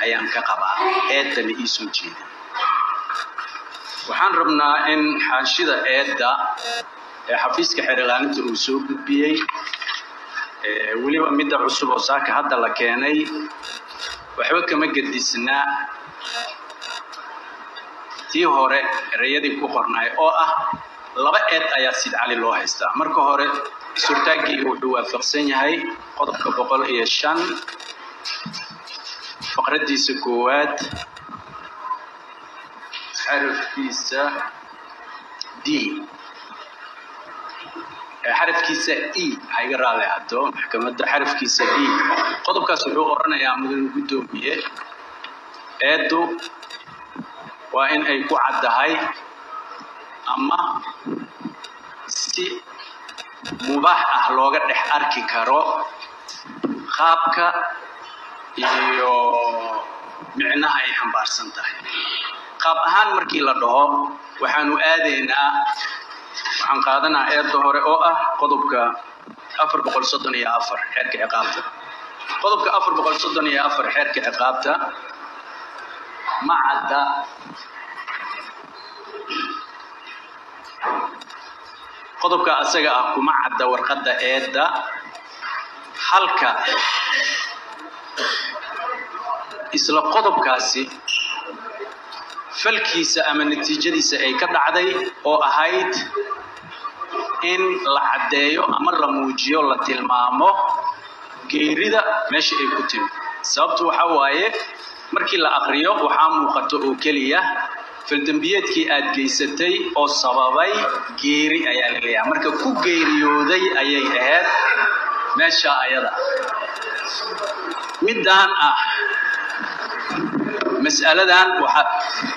ayaan ka qabaa eedana ii soo jeeda waxaan rabnaa in xaashida eedda ee xafiiska xerilaaninta uu soo gudbiyey weliba midda cusub oo saaka hadda la keenay waxba kama gedisnaa tii hore erayadii ku qornaay oo ah laba eed ayaa sid cali loo haystaa marka hore surtaaggii wuxuu waafaqsan yahay qodobka boqol iyo shan faqraddiisa koowaad xarafkiisa d xarafkiisa e ha iga raali ahaato maxkamadda xarafkiisa e qodobkaas wuxuu oranayaa mudan guddoomiye eeddu waa in ay ku caddahay ama si mubaax ah looga dhex arki karo qaabka iyo micnaha ay xambaarsan tahay qaab ahaan markii la dhaho waxaanu aadaynaa waxaan qaadanaa eedda hore oo ah qodobka afar boqol soddon iyo afar xeerka ciqaabta qodobka afar boqol soddon iyo afar xeerka ciqaabta ma cadda qodobka asaga ah kuma cadda warqadda eedda halka isla qodobkaasi falkiisa ama natiijadiisa ay ka dhacday oo ahayd in la caddeeyo ama la muujiyo la tilmaamo geerida meesha ay ku timi sababtu waxa waaye markii la aqriyo waxaa muuqato oo keliya faldembiyeedkii aad geysatay oo sababay geeri ayaa la leeyahay marka ku geeriyooday ayay ahayd meesha ayada middaan ah mas'aladan waxaa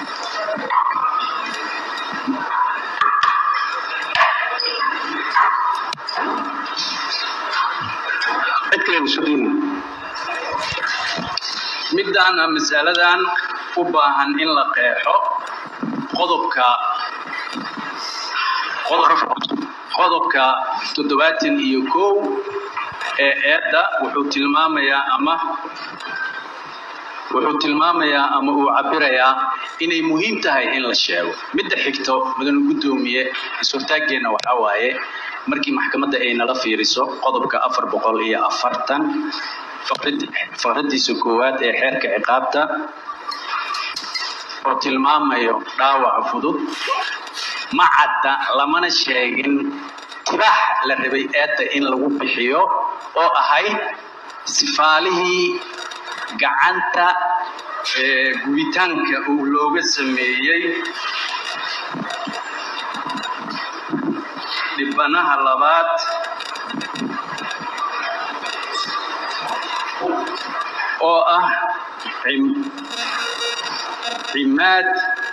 middaana mas'aladan u baahan in la qeexo qodobka qodobka toddobaatan iyo kow ee eedda wuxuu tilmaamayaa ama wuxuu tilmaamayaa ama uu cabirayaa inay muhiim tahay in la sheego midda xigto mudane guddoomiye is-hortaaggeenna waxaa waaye markii maxkamadda ay nala fiiriso qodobka afar boqol iyo afartan faqraddiisa koowaad ee xeerka ciqaabta oo tilmaamayo dhaawaca fudud ma cadda lamana sheegin tibaax la rabay eedda in lagu bixiyo oo ahayd sifaalihii gacanta gubitaanka uu looga sameeyey dhibanaha labaad oo ah cimaad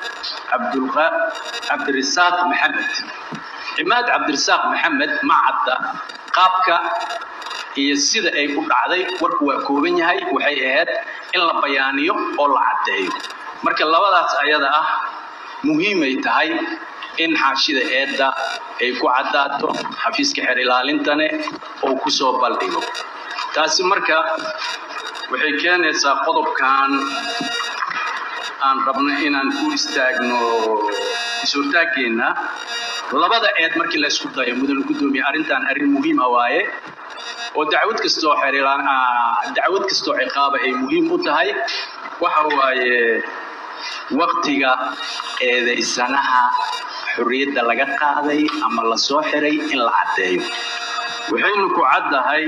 cabdirasaaq maxamed cimaad cabdirasaaq maxamed ma cadda qaabka iyo sida ay u dhacday warku waa kooban yahay waxay ahayd in la bayaaniyo oo la caddeeyo marka labadaas ayada ah muhiimay tahay in xaashida eedda ay ku caddaato xafiiska xeer ilaalintane oo ku soo baldhigo taasi marka waxay keenaysaa qodobkan aan rabno inaan ku istaagno is-hortaaggeenna labada eed markii la isku dayo mudane guddoomiye arrintan arrin muhiima waaye oo dacwad kastoo xeerilaan dacwad kastoo ciqaaba ay muhiim u tahay waxa waaye waqtiga eedaysanaha xorriyadda laga qaaday ama la soo xiray in la caddeeyo waxaynu ku caddahay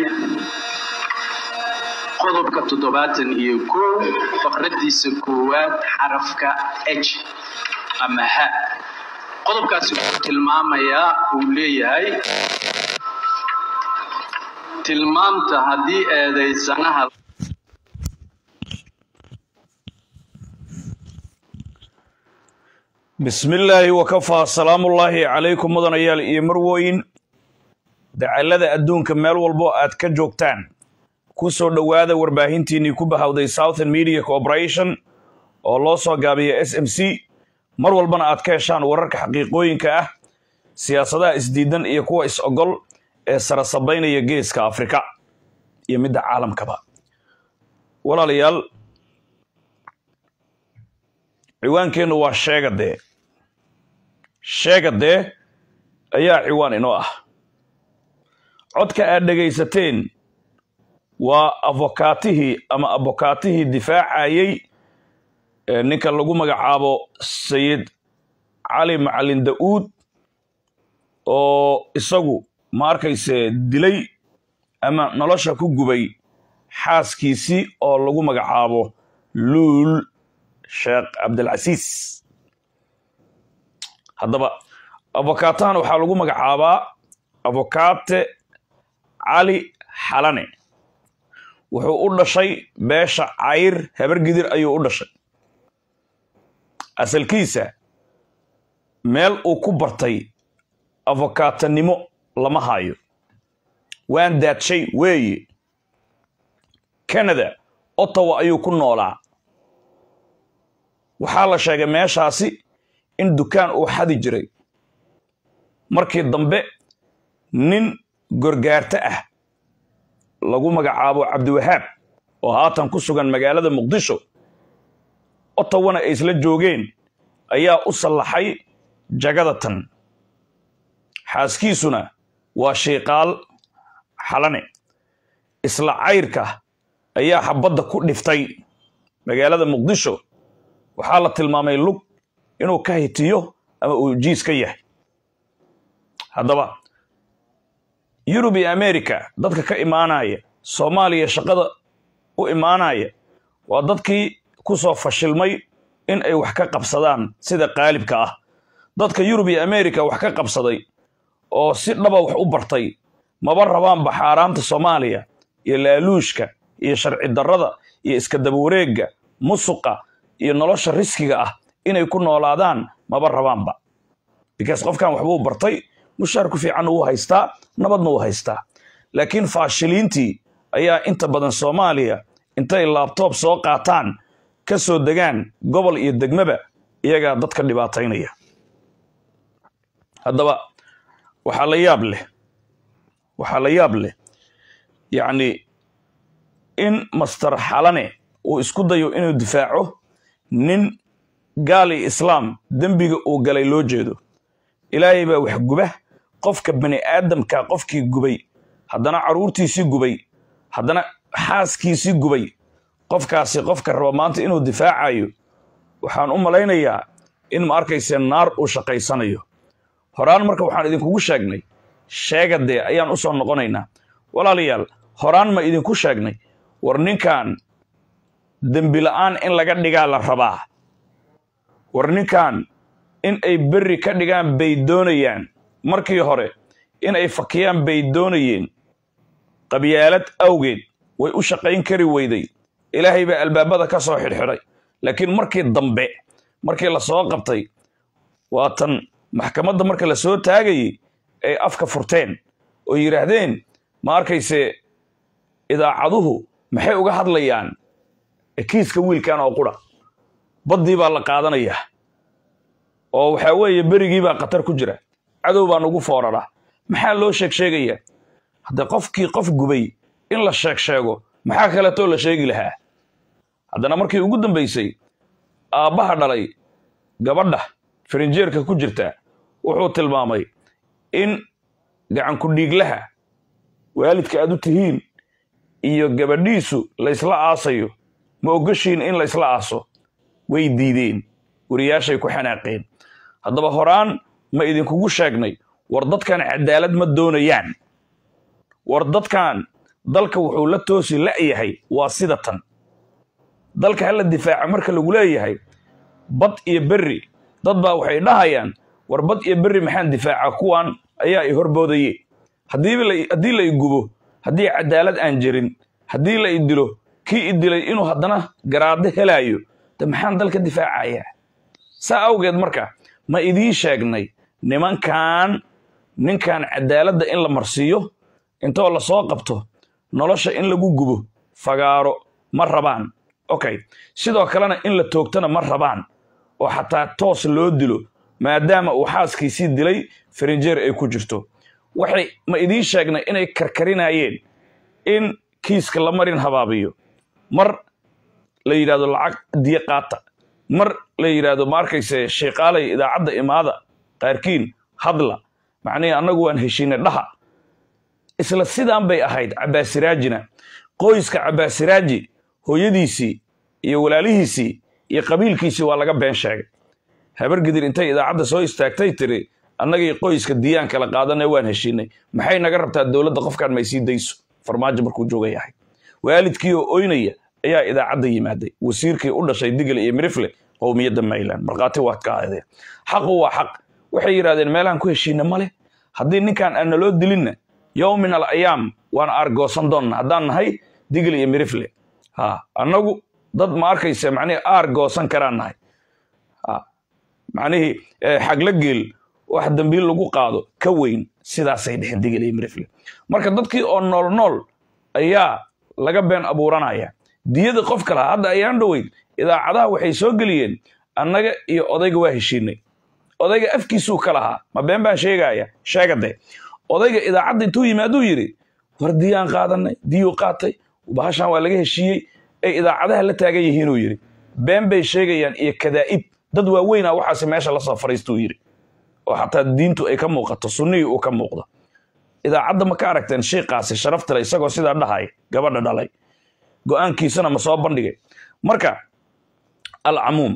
qodobka toddobaatan iyo kow faqraddiisa koowaad xarafka h ama ha qodobkaasi wuxuu tilmaamayaa uu leeyahay tilmaamta haddii eedaysanaha bismillaahi wakafaa salaamullaahi calaykum mudanayaal iyo marwooyin dacallada adduunka meel walbo aad ka joogtaan ku soo dhowaada warbaahintiinnii ku bahawday southern media corporation oo loo soo gaabiya s m c mar walbana aad ka heshaan wararka xaqiiqooyinka ah siyaasadaha isdiidan iyo kuwa is-ogol ee sarasabaynaya geeska afrika iyo midda caalamkaba walaalayaal ciwaankeennu waa sheegadee sheegadee ayaa ciwaan inoo ah codka aad dhegaysateen waa avokaatihii ama abokaatihii difaacayey ninka lagu magacaabo sayid cali macalin da'uud oo isagu ma arkayse dilay ama nolosha ku gubay xaaskiisii oo lagu magacaabo luul sheekh cabdilcasiis haddaba avokaatahan waxaa lagu magacaabaa avokaate cali xalane wuxuu u dhashay beesha cayr habar gidir ayuu u dhashay asalkiisa meel uu ku bartay avokaatanimo lama hayo waan daadshay weeye canada ottawa ayuu ku noolaa waxaa la sheegay meeshaasi in dukaan uu xadi jiray markii dambe nin gorgaarto ah lagu magacaabo cabdiwahaab oo haatan ku sugan magaalada muqdisho ottawana ay isla joogeen ayaa u sallaxay jagada tan xaaskiisuna waa shiiqaal xalane isla cayrka ayaa xabadda ku dhiftay magaalada muqdisho waxaa la tilmaamay lug inuu ka hitiyo ama uu jiis ka yahay haddaba yurub iyo america dadka ka imaanaya soomaaliya shaqada u imaanaya waa dadkii ku soo fashilmay in ay wax ka qabsadaan sida qaalibka ah dadka yurub iyo america wax ka qabsaday oo si dhaba wax u bartay maba rabaanba xaaraanta soomaaliya iyo laaluushka iyo sharci darrada iyo iska dabawareegga musuqa iyo nolosha riskiga ah inay ku noolaadaan maba rabaanba bikaas qofkan waxbuu bartay mushaarku fiican uu haystaa nabadna uu haystaa laakiin faashiliintii ayaa inta badan soomaaliya intay laabtoob soo qaataan ka soo degaan gobol iyo degmaba iyagaa dadka dhibaataynaya haddaba waxaa la yaab leh waxaa la yaab leh yacni in master xalane uu isku dayo inuu difaaco nin gaal iyo islaam dembiga uu galay loo jeedo ilaahay baa wax guba qofka bani aadamka qofkii gubay haddana carruurtiisii gubay haddana xaaskiisii gubay qofkaasi qofka raba maanta inuu difaacayo waxaan u malaynayaa in ma arkayse naar uu shaqaysanayo horaan marka waxaan idinkugu sheegnay sheegadee ayaan u soo noqonaynaa walaalayaal horaan ma idinku sheegnay war ninkan dembi la'aan in laga dhigaa la rabaa war ninkan in ay berri ka dhigaan bay doonayaan markii hore in ay fakiyaan bay doonayeen qabyaalad awgeed way u shaqayn kari weyday ilaahay baa albaabada ka soo xidhxidhay laakiin markii dambe markii la soo qabtay waatan maxkamadda marka la soo taagayey ay afka furteen oo yidhaahdeen ma arkayse idaacaduhu maxay uga hadlayaan kiiska wiilkan oo qura baddii baa la qaadanayaa oo waxaa weeye berigii baa khatar ku jira cadow baa nugu foorara maxaa loo sheeg sheegayaa haddee qofkii qof gubay in la sheeg sheego maxaa kaleetoo la sheegi lahaa haddana markii ugu dambaysay aabbaha dhalay gabadha farinjeerka ku jirta wuxuu tilmaamay in gacanku dhiiglaha waalidka aad u tihiin iyo gabadhiisu laysla aasayo ma ogashiin in laysla aaso way diideen wariyaashay ku xanaaqeen haddaba horaan ma idinkugu sheegnay war dadkan cadaalad ma doonayaan war dadkan dalka wuxuu la toosi la'yahay waa sida tan dalka hala difaaca marka lagu leeyahay bad iyo berri dad baa waxay dhahayaan war bad iyo berri maxaan difaaca kuwan ayaa i horboodaye haddii la i gubo haddii cadaalad aan jirin haddii la i dilo kii i dilay inuu haddana garaado helaayo de maxaan dalka difaacayaa saa awgeed marka ma idiin sheegnay nimankan ninkan cadaaladda in la marsiiyo intoo la soo qabto nolosha in lagu gubo fagaaro ma rabaan okay sidoo kalena in la toogtana ma rabaan oo xataa toos loo dilo maadaama uu xaaskiisii dilay farinjeer ay ku jirto waxay ma idiin sheegnay inay karkarinayeen in kiiska la marin habaabiyo mar la yidhahdo lacag diyo qaata mar la yidhaahdo ma arkayse sheekaalay idaacadda imaada qaarkiin hadla macnihii annagu waan heshiinay dhaha isla sidaan bay ahayd cabbaasiraajina qoyska cabbaasiraaji hooyadiisii iyo walaalihiisii iyo qabiilkiisii waa laga been sheegay habargidir intay idaacadda soo istaagtay tiri annagii qoyska diyaan kala qaadanay waan heshiinay maxay naga rabtaa dowladda qofkaan may sii dayso farmaajo markuu jooga yahay waalidkii oo oynaya ayaa idaacadda yimaaday wasiirkii u dhashay digle iyo mirifle qowmiyadda mayland markhaati waad ka ahdeen xaqu waa xaq waxay yidhahdeen meelahan ku heshiina male haddii ninkaan aan naloo dilinna yowm min al ayaam waan aargoosan doonna haddaan nahay digle iyo mirifle ha annagu dad ma arkaysa macnihii aar goosan karaan nahay macnihii xagla geel wax dambiil lagu qaado ka weyn sidaasay dhexeen digil iyo mirifle marka dadkii oo nool nool ayaa laga been abuuranaya diyada qofka lahaa hadda ayaan dhoweyd idaacadaha waxay soo geliyeen annaga iyo odayga waa heshiinay odayga afkiisuu ka lahaa ma been baan sheegaya sheegade odayga idaacadda intuu yimaaduu yidhi war diyaan qaadanay diyuu qaatay bahashan waa laga heshiiyey ay idaacadaha la taagan yihiinuu yidhi been bay sheegayaan iyo kadaa'ib dad waaweynaa waxaase meesha la soo fariistuu yidhi oo xataa diintu ay ka muuqato sunnihii uu ka muuqdo idaacadda ma ka aragteen shiiqaasi sharaftale isagoo sidaa dhahay gabadha dhalay go'aankiisana ma soo bandhigay marka alcamuum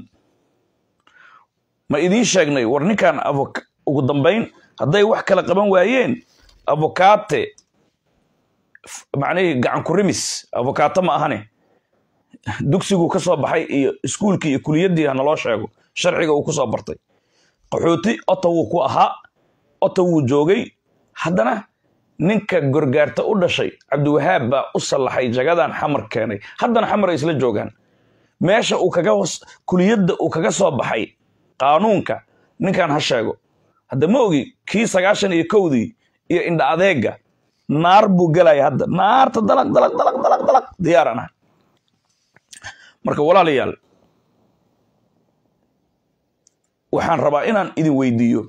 ma idiin sheegnay war ninkan ugu dambayn hadday wax kala qaban waayeen avokaate macnihii gacan ku rimis avokaato ma ahane dugsiguu ka soo baxay iyo iskuulkii iyo kuliyaddii ha naloo sheego sharciga uu ku soo bartay qaxooti otowuu ku ahaa otowuu joogay haddana ninka gorgaarta u dhashay cabdiwahaab baa u sallaxay jagadan xamar keenay haddana xamar ay isla joogaan meesha uu kaga kuliyadda uu kaga soo baxay qaanuunka ninkan ha sheego hadda ma ogi kii sagaashan iyo kowdii iyo indha adeega naar buu gelaya hadda naarta dalaq dalaq dalaq dalaq dalaq diyaaraan ah marka walaalayaal waxaan rabaa inaan idin weydiiyo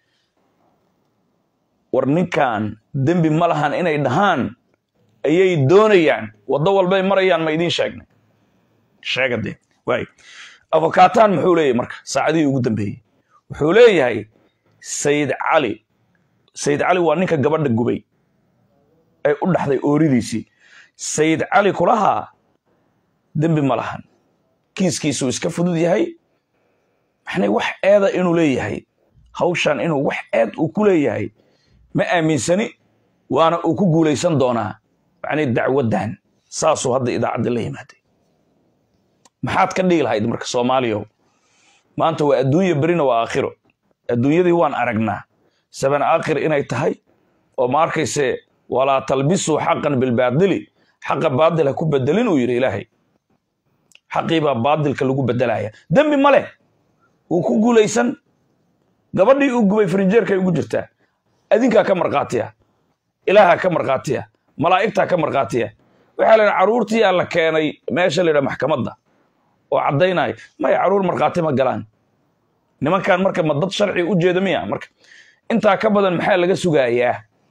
war ninkan dembi ma lahan inay dhahaan ayay doonayaan waddo walbay marayaan ma idiin sheegnay sheegade waay avokataan muxuu leeyahay marka saacadihii ugu dambeeyey wuxuu leeyahay sayid cali sayid cali waa ninka gabadha gubay ay u dhaxday ooridiisii sayid cali kulahaa dembi ma lahan kiiskiisuu iska fudud yahay maxnay wax eeda inuu leeyahay hawshan inuu wax eed uu ku leeyahay ma aaminsani waana uu ku guulaysan doonaa macnay dacwaddan saasuu hadda idaacadda la yimaaday maxaad ka dhigi lahayd marka soomaaliyaw maanta waa adduunya berina waa aakhiro adduunyadii waan aragnaa saban aakhir inay tahay oo ma arkayse walaa talbisuu xaqan bilbaadili xaqa baadil ha ku bedelin uu yidhi ilaahay xaqii baa baadilka lagu bedelaya dembi ma leh wuu ku guulaysan gabadhii uu gubay frinjeerkay ugu jirtaa adinkaa ka markhaatiya ilaaha ka markhaatiya malaa'igtaa ka markhaatiya waxaa la yidhaha carruurtiyaa la keenay meesha la yidhaha maxkamadda oo caddaynaya maya carruur markhaati ma galaan nimankan marka ma dad sharci u jeeda miya marka intaa ka badan maxaa laga sugayaa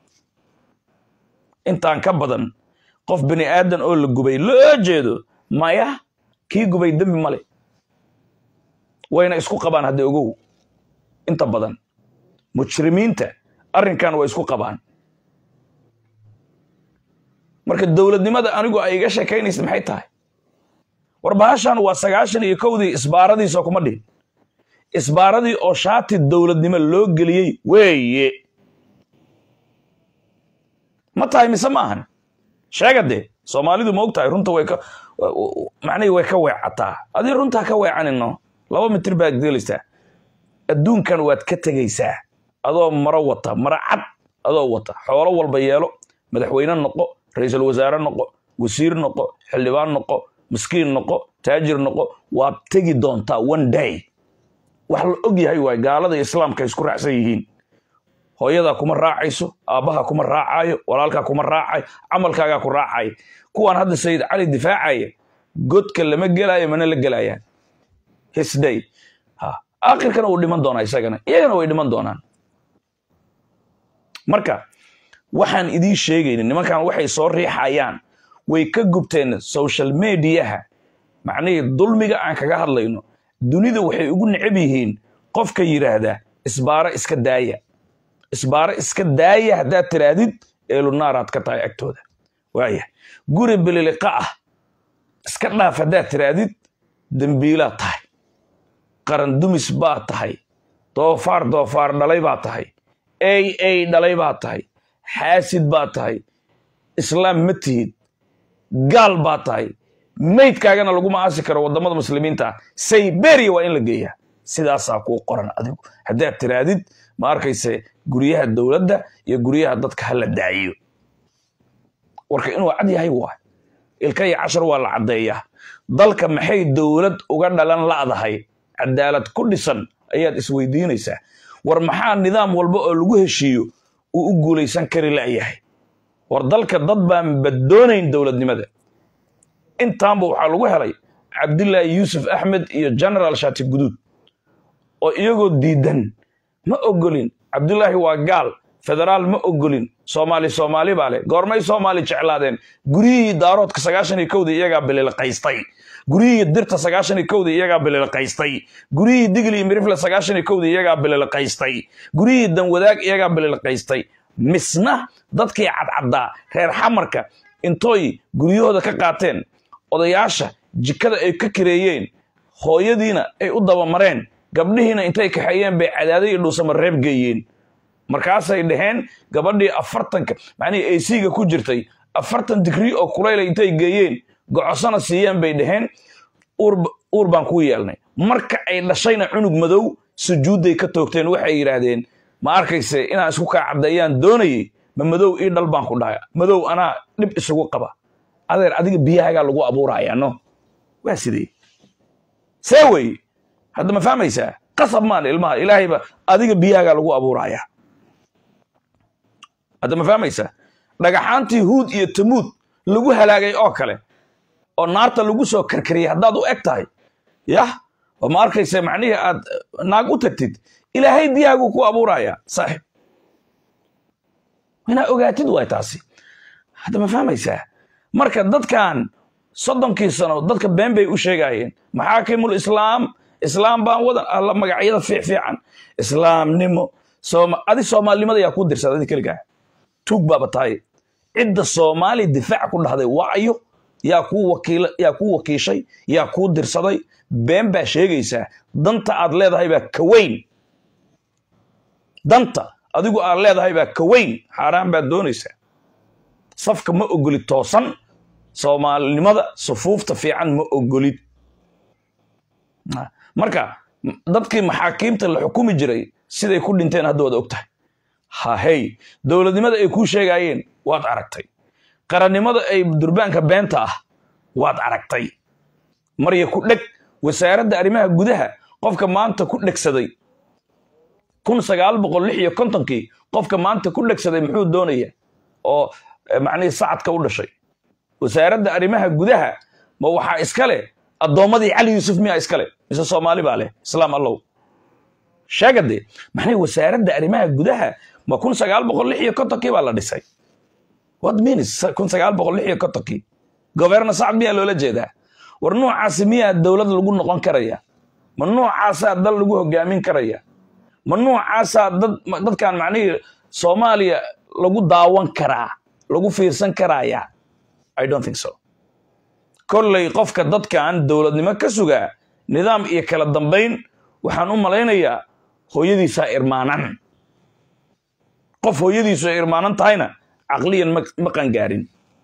intaan ka badan qof bini aadan oo la gubay loo jeedo maya kii gubay dembi male wayna isku qabaan hadda ogow inta badan mujrimiinta arrinkan way isku qabaan marka dowladnimada anigu ay iga sheekaynaysa maxay tahay war bahashan waa sagaashan iyo kowdii isbaaradiisoo kuma dhihin isbaaradii oo shaati dowladnimo loo geliyey weeye ma tahay mise ma ahan sheega dee soomaalidu ma og tahay runta way ka macnihii way ka weecataa adii runtaa ka weecanino laba mitir baad gelaysaa adduunkan waad ka tegaysaa adoo maro wata maro cad adoo wata xoolo walba yeelo madaxweyne noqo ra-iisul wasaare noqo wasiir noqo xildhibaan noqo miskiin noqo taajir noqo waad tegi doontaa one day wax la og yahay waay gaalada islaamka isku raacsan yihiin hooyadaa kuma raacayso aabbaha kuma raacayo walaalkaa kuma raacayo camalkaagaa ku raacayo kuwaan hadda sayid cali difaacaya godka lama gelaayo mana la gelayaan hisday aakhirkana wuu dhiman doonaa isagana iyagana way dhiman doonaan marka waxaan idiin sheegaynin nimankan waxay soo riixayaan way ka gubteen social mediaha macnihii dulmiga aan kaga hadlayno dunida waxay ugu necab yihiin qofka yidhaahda isbaaro iska daaya isbaaro iska daaya haddaad tidhaahdid eelunaaraad ka tahay agtooda waaya guri bililiqa ah iska dhaaf haddaad tidhaahdid dembiilaad tahay qaran dumis baad tahay doofaar doofaar dhalay baad tahay ey ey dhalay baad tahay xaasid baad tahay islaam ma tihid gaal baad tahay maydkaagana laguma aasi karo waddamada muslimiinta ah sayberia waa in la geeyaa sidaasaa kuu qoran adigu haddaad tiraadid ma arkayse guryaha dowladda iyo guryaha dadka ha la daayiyo warka inuu cad yahay waay ilka iyo cashar waa la caddeeyaa dalka maxay dowlad uga dhalan la'dahay cadaalad ku dhisan ayaad isweydiinaysaa war maxaa nidaam walba oo lagu heshiiyo uu u guulaysan kari la'yahay war dalka dad baan badoonayn dowladnimada intaanba waxaa lagu helay cabdilaahi yuusuf axmed iyo genaraal shaati guduud oo iyagoo diidan ma ogolin cabdulaahi waa gaal federaal ma ogolin soomaali soomaali baa leh goormay soomaali jeclaadeen guryihii daaroodka sagaashan iyo kowda iyagaa bililqaystay guryihii dirta sagaashan iyo kowda iyagaa bililqaystay guryihii digli iyo mirifle sagaashan iyo kowda iyagaa bililqaystay guryihii danwadaag iyagaa bililqaystay misna dadkii cadcaddaa reer xamarka intooy guryahooda ka qaateen odayaasha jikada ay ka kareeyeen hooyadiina ay u dabamareen gabdhihiina intay kaxeeyeen bay cadaaday iyo dhuusama reeb geeyeen markaasay dhaheen gabadhii afartanka macnihii aysiga ku jirtay afartan digrii oo kulayla intay geeyeen gocosana siiyeen bay dhaheen uur baan kuu yeelnay marka ay dhashayna cunug madow sujuudday ka toogteen waxay yidhaahdeen ma arkayse inaan isku kaa caddeeyaan doonayey ma madow ii dhal baan ku dhahay madow anaa dhib isugu qaba adeer adiga biyahagaa lagu abuurayaa no waa sidee see wey hadda ma fahmaysaa qasab maan ilmaha ilaahayba adiga biyahagaa lagu abuurayaa hadda ma fahmaysaa dhagaxaantii huud iyo tamuud lagu halaagay oo kale oo naarta lagu soo karkariyay haddaad u eg tahay yah oo ma arkaysa macnihii aad naag u tagtid ilaahay biyahaguu ku abuurayaa saaxib inaa ogaatid waay taasi hadda ma fahmaysaa marka dadkan soddonkii sano dadka been bay u sheegayeen maxaakimul islaam islaam baan wadan alla magacyada fiicfiican islaamnimo adi soomaalinimada yaa kuu dirsada adi keligaa tuug baaba tahay cidda soomaali difaac ku dhahday waayo yaa kuu wakiil yaa kuu wakiishay yaa kuu dirsaday been baa sheegaysaa danta aad leedahay baa ka weyn danta adigu aad leedahay baa ka weyn xaaraan baad doonaysaa safka ma ogolid toosan soomaalinimada sufuufta fiican ma ogolid marka dadkii maxaakiimta la xukumi jiray siday ku dhinteen hadda waad og tahay hahey dowladnimada ay kuu sheegaayeen waad aragtay qarannimada ay durbaanka beenta ah waad aragtay marya ku dheg wasaaradda arrimaha gudaha qofka maanta ku dhegsaday kun sagaal boqol lix iyo kontonkii qofka maanta ku dhegsaday muxuu doonaya oo macnihii sacadka u dhashay wasaaradda arrimaha gudaha ma waxaa iska leh addoommadii cali yuusuf miyaa iska leh mise soomaali baa leh islaam allow sheegade maxnay wasaaradda arrimaha gudaha ma kun sagaal boqol lix iyo kontonkii baa la dhisay what means kun sagaal boqol lix iyo kontonkii governa sacad miyaa loola jeedaa war noocaasi miyaa dowlad lagu noqon karaya ma noocaasaa dal lagu hogaamin karaya ma noocaasaa dad dadkan macnihii soomaaliya lagu daawan karaa lagu fiirsan karaya i don't think so kolley qofka dadkan dowladnimo ka sugaa nidaam iyo kala dambayn waxaan u malaynayaa hooyadiisaa irmaanan qof hooyadiisu ay irmaanan tahayna caqliyan ma qangaarin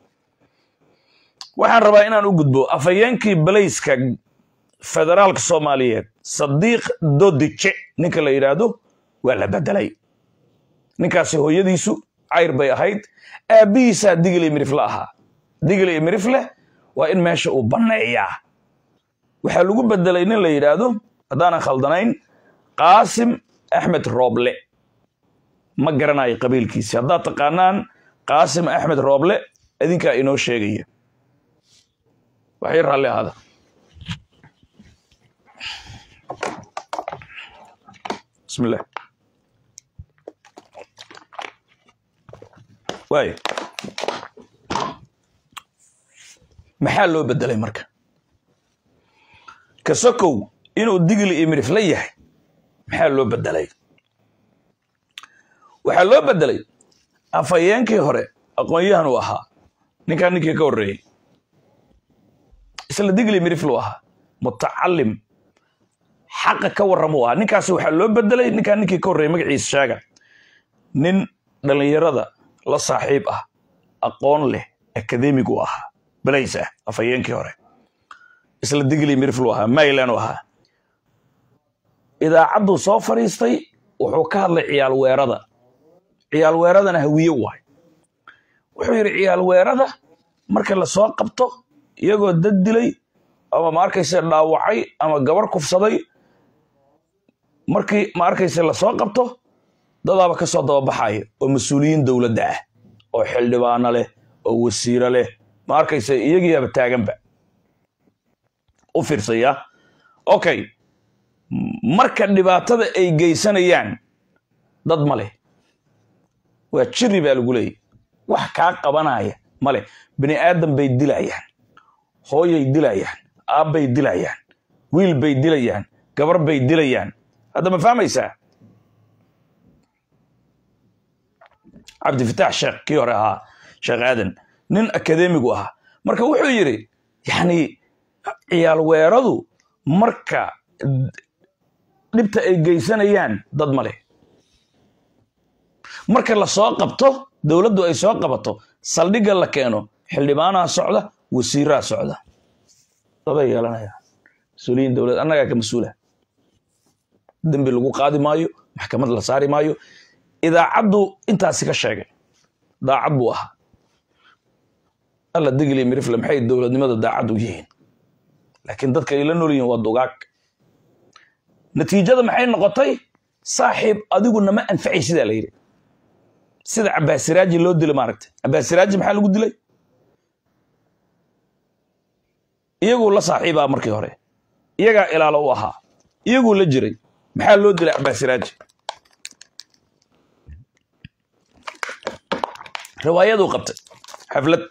waxaan rabaa inaan u gudbo afhayeenkii balayska federaalka soomaaliyeed sadiiq dodice ninka la yidhaahdo waa la bedelay ninkaasi hooyadiisu cayr bay ahayd aabbihiisaa digil iyo mirifle ahaa digil iyo mirifle waa in meesha uu banneeyaa waxaa lagu bedelay nin la yidhaahdo haddaanan khaldanayn qaasim axmed rooble ma garanayo qabiilkiisi haddaad taqaanaan qaasim axmed rooble idinkaa inoo sheegaya waxay raalli ahaada bismi illah waay maxaa loo bedelay marka kasokow inuu digli iyo midhif la yahay maxaa loo bedelay waxaa loo bedelay afhayeenkii hore aqoon-yahan uu ahaa ninkaan ninkii ka horreeyey isla digli midhif luu ahaa mutacalim xaqa ka warram uu ahaa ninkaasi waxaa loo bedelay ninkaan ninkii ka horreeyey magaciisa sheega nin dhallinyarada la saaxiib ah aqoon leh akademig uu ahaa balays ah afhayeenkii hore isla digli midhif luu ahaa maylan uu ahaa idaacadduu soo fadhiistay wuxuu ka hadlay ciyaal weerada ciyaal weeradana hawiye waay wuxuu yidhi ciyaal weerada marka la soo qabto iyagoo dad dilay ama ma arkayse dhaawacay ama gabar kufsaday markii ma arkayse la soo qabto dadaaba ka soo dababaxaya oo mas-uuliyiin dowladda ah oo xildhibaano leh oo wasiiro leh ma arkayse iyagiiaba taaganba u fiirsaya okay marka dhibaatada ay geysanayaan dad ma leh waa jiri baa lagu leeyay wax kaa qabanaya ma leh bini aadam bay dilayaan hooyay dilayaan aabbay dilayaan wiil bay dilayaan gabar bay dilayaan hadda ma fahmaysaa cabdifitaax sheekh kii hore ahaa sheekh aadan nin akademigu ahaa marka wuxuu yidhi yacni ciyaal weeradu marka dhibta ay geysanayaan dad ma leh marka la soo qabto dowladdu ay soo qabato saldhigga la keeno xildhibaanaha socda wasiiraha socda daday yeelanayaan mas-uuliyiin dowlad annagaa ka mas-uula dembi lagu qaadi maayo maxkamad la saari maayo idaacaddu intaasi ka sheegay daacad buu ahaa alla digli mirifle maxay dowladnimada daacad u yihiin laakiin dadka ay la nool yihiin waa dugaag natiijada maxay noqotay saaxiib adigu nama anfacay sidaa la yidhi sida cabaasiraaji loo dilo maaragta cabaasiraaji maxaa lagu dilay iyaguu la saaxiibaa markii hore iyagaa ilaalo u ahaa iyaguu la jiray maxaa loo dilay cabaasiraaji riwaayaduu qabtay xaflad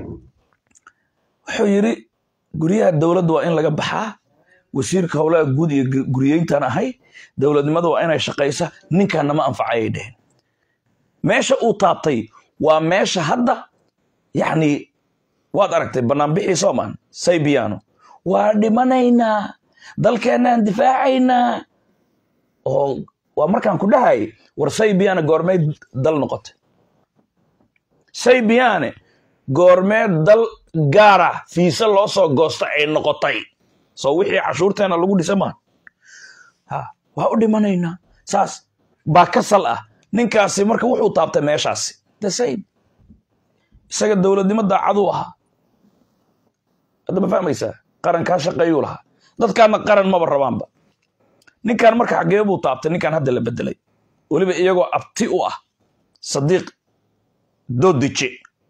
wuxuu yidhi guryaha dowladda waa in laga baxaa wasiirka howlaha guud iyo guriyeyntan ahay dowladnimada waa inay shaqaysa ninkaan nama anfacayay dheheen meesha uu taabtay waa meesha hadda yacni waad aragtay banaanbixii soomaan saybiyaano waa dhimanaynaa dalkeennaan difaacaynaa oo waa markaan ku dhahay war saybiyaane goormee dal noqotay saybiyaane goormee dal gaara fiise loo soo goosta ay noqotay soo wixii cashuurteena lagu dhisa maan ha waa u dhimanaynaa saas baa ka sal ah ninkaasi marka wuxuu taabtay meeshaasi the same isaga dowladnimo daacaduu ahaa hadda ma fahmaysaa qarankaa shaqeeyuu lahaa dadkaana qaran maba rabaanba ninkan marka xaggee buu taabtay ninkan hadda la bedelay weliba iyagoo abti u ah sadiiq doodije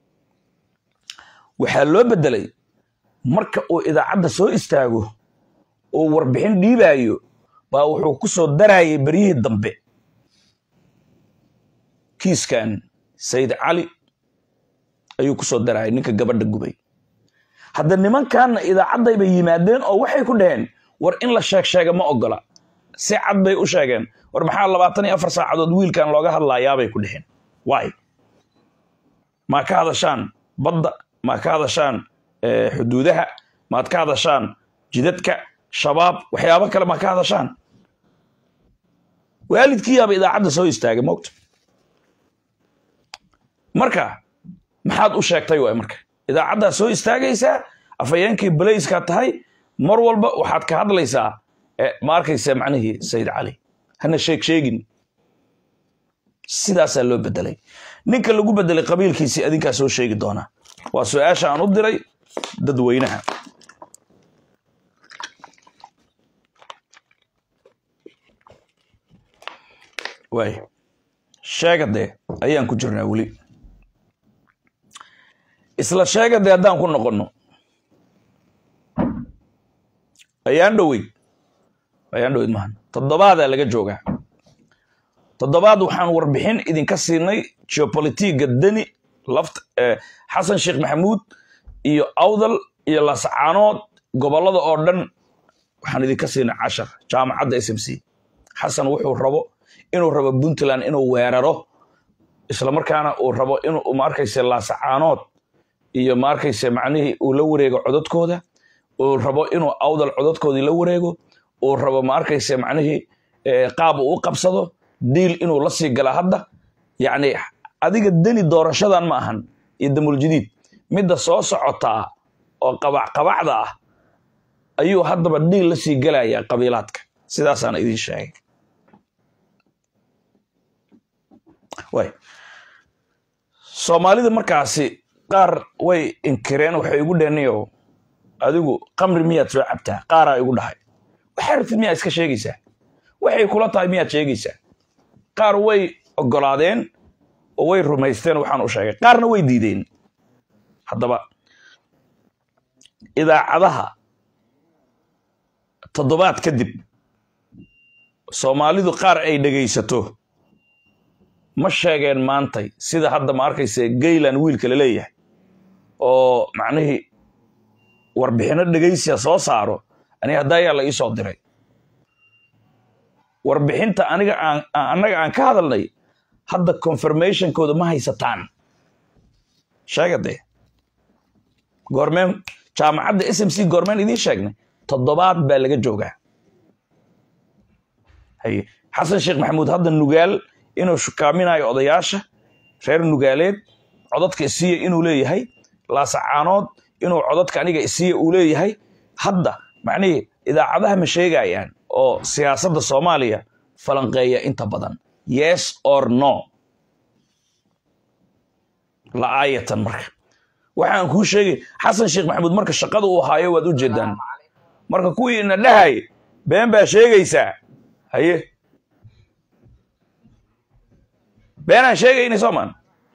waxaa loo bedelay marka uu idaacadda soo istaago oo warbixin dhiibaayo baa wuxuu ku soo darayay beryihii dambe kiiskan sayid cali ayuu ku soo darayay ninka gabadha gubay hadda nimankanna idaacadday bay yimaadeen oo waxay ku dhaheen war in la sheeg sheega ma ogola si cad bay u sheegeen war maxaa labaatan iyo afar saacadood wiilkan looga hadlaayaabay ku dheheen waay maa ka hadashaan badda maa ka hadashaan xuduudaha maad ka hadashaan jidadka shabaab waxyaabo kale maa ka hadashaan waalidkiiyaaba idaacadda soo istaagay mogta marka maxaad u sheegtay waay marka idaacaddaa soo istaagaysaa afhayeenkii balayskaa tahay mar walba waxaad ka hadlaysaa ma arkaysa macnihii sayid cali hana sheeg sheegin sidaasaa loo bedelay ninka lagu bedelay qabiilkiisii adinkaa soo sheegi doonaa waa su-aasha aan u diray dadweynaha waay sheegadee ayaan ku jirnaa weli isla sheegadee haddaan ku noqonno ayaan dhoweyd ayaan dhoweyd maahan toddobaadaa laga joogaa toddobaad waxaan warbixin idinka siinay geopolitiga deni laft xasan sheekh maxamuud iyo awdal iyo lascaanood gobollada oo dhan waxaan idinka siinay cashar jaamacadda s m c xasan wuxuu rabo inuu rabo puntland inuu weeraro islamarkaana uu rabo inuu maarkayse laasacaanood iyo maarkayse macnihii uu la wareego cododkooda uu rabo inuu awdal cododkoodii la wareego uu rabo maarkayse macnihii qaab uu u qabsado diil inuu la sii gala hadda yacni adiga deni doorashadan ma ahan iyo damuljadiid midda soo socotaa oo qabacqabacda ah ayuu haddaba dhiil la sii gelayaa qabiilaadka sidaasaan idiin sheegay way soomaalida markaasi qaar way inkireen waxay igu dheenayo adigu qamri miyaad soo cabtaa qaaraa igu dhahay waxaa rabtid miyaad iska sheegaysaa waxay kula tahay miyaad sheegaysaa qaar way ogolaadeen oo way rumaysteen waxaan u sheegay qaarna way diideen haddaba idaacadaha toddobaad kadib soomaalidu qaar ay dhegaysato ma sheegeen maantay sida hadda ma arkayse gaylan wiilka la leeyahay oo macnihii warbixinno dhegaysiya soo saaro aniga haddayaa la ii soo diray warbixinta aniga aan annaga aan ka hadalnay hadda confirmationkooda ma haysataan sheega dee goormeen jaamacadda s m c goormeen idiin sheegnay toddobaad baa laga joogaa haye xasan sheekh maxamuud hadda nugaal inuu shukaaminayo odayaasha reer nugaaleed codadka isiiya inuu leeyahay laasacaanood inuu codadka aniga isiiya uu leeyahay hadda macnihii idaacadaha ma sheegayaan oo siyaasadda soomaaliya falanqeeya inta badan yes or no la'aayatan marka waxaan kuu sheegay xasan sheekh maxamuud marka shaqada uu haayo waad u jeedaan marka kuwii ina dhahay been baa sheegaysaa haye beenaan sheegaynay soomaan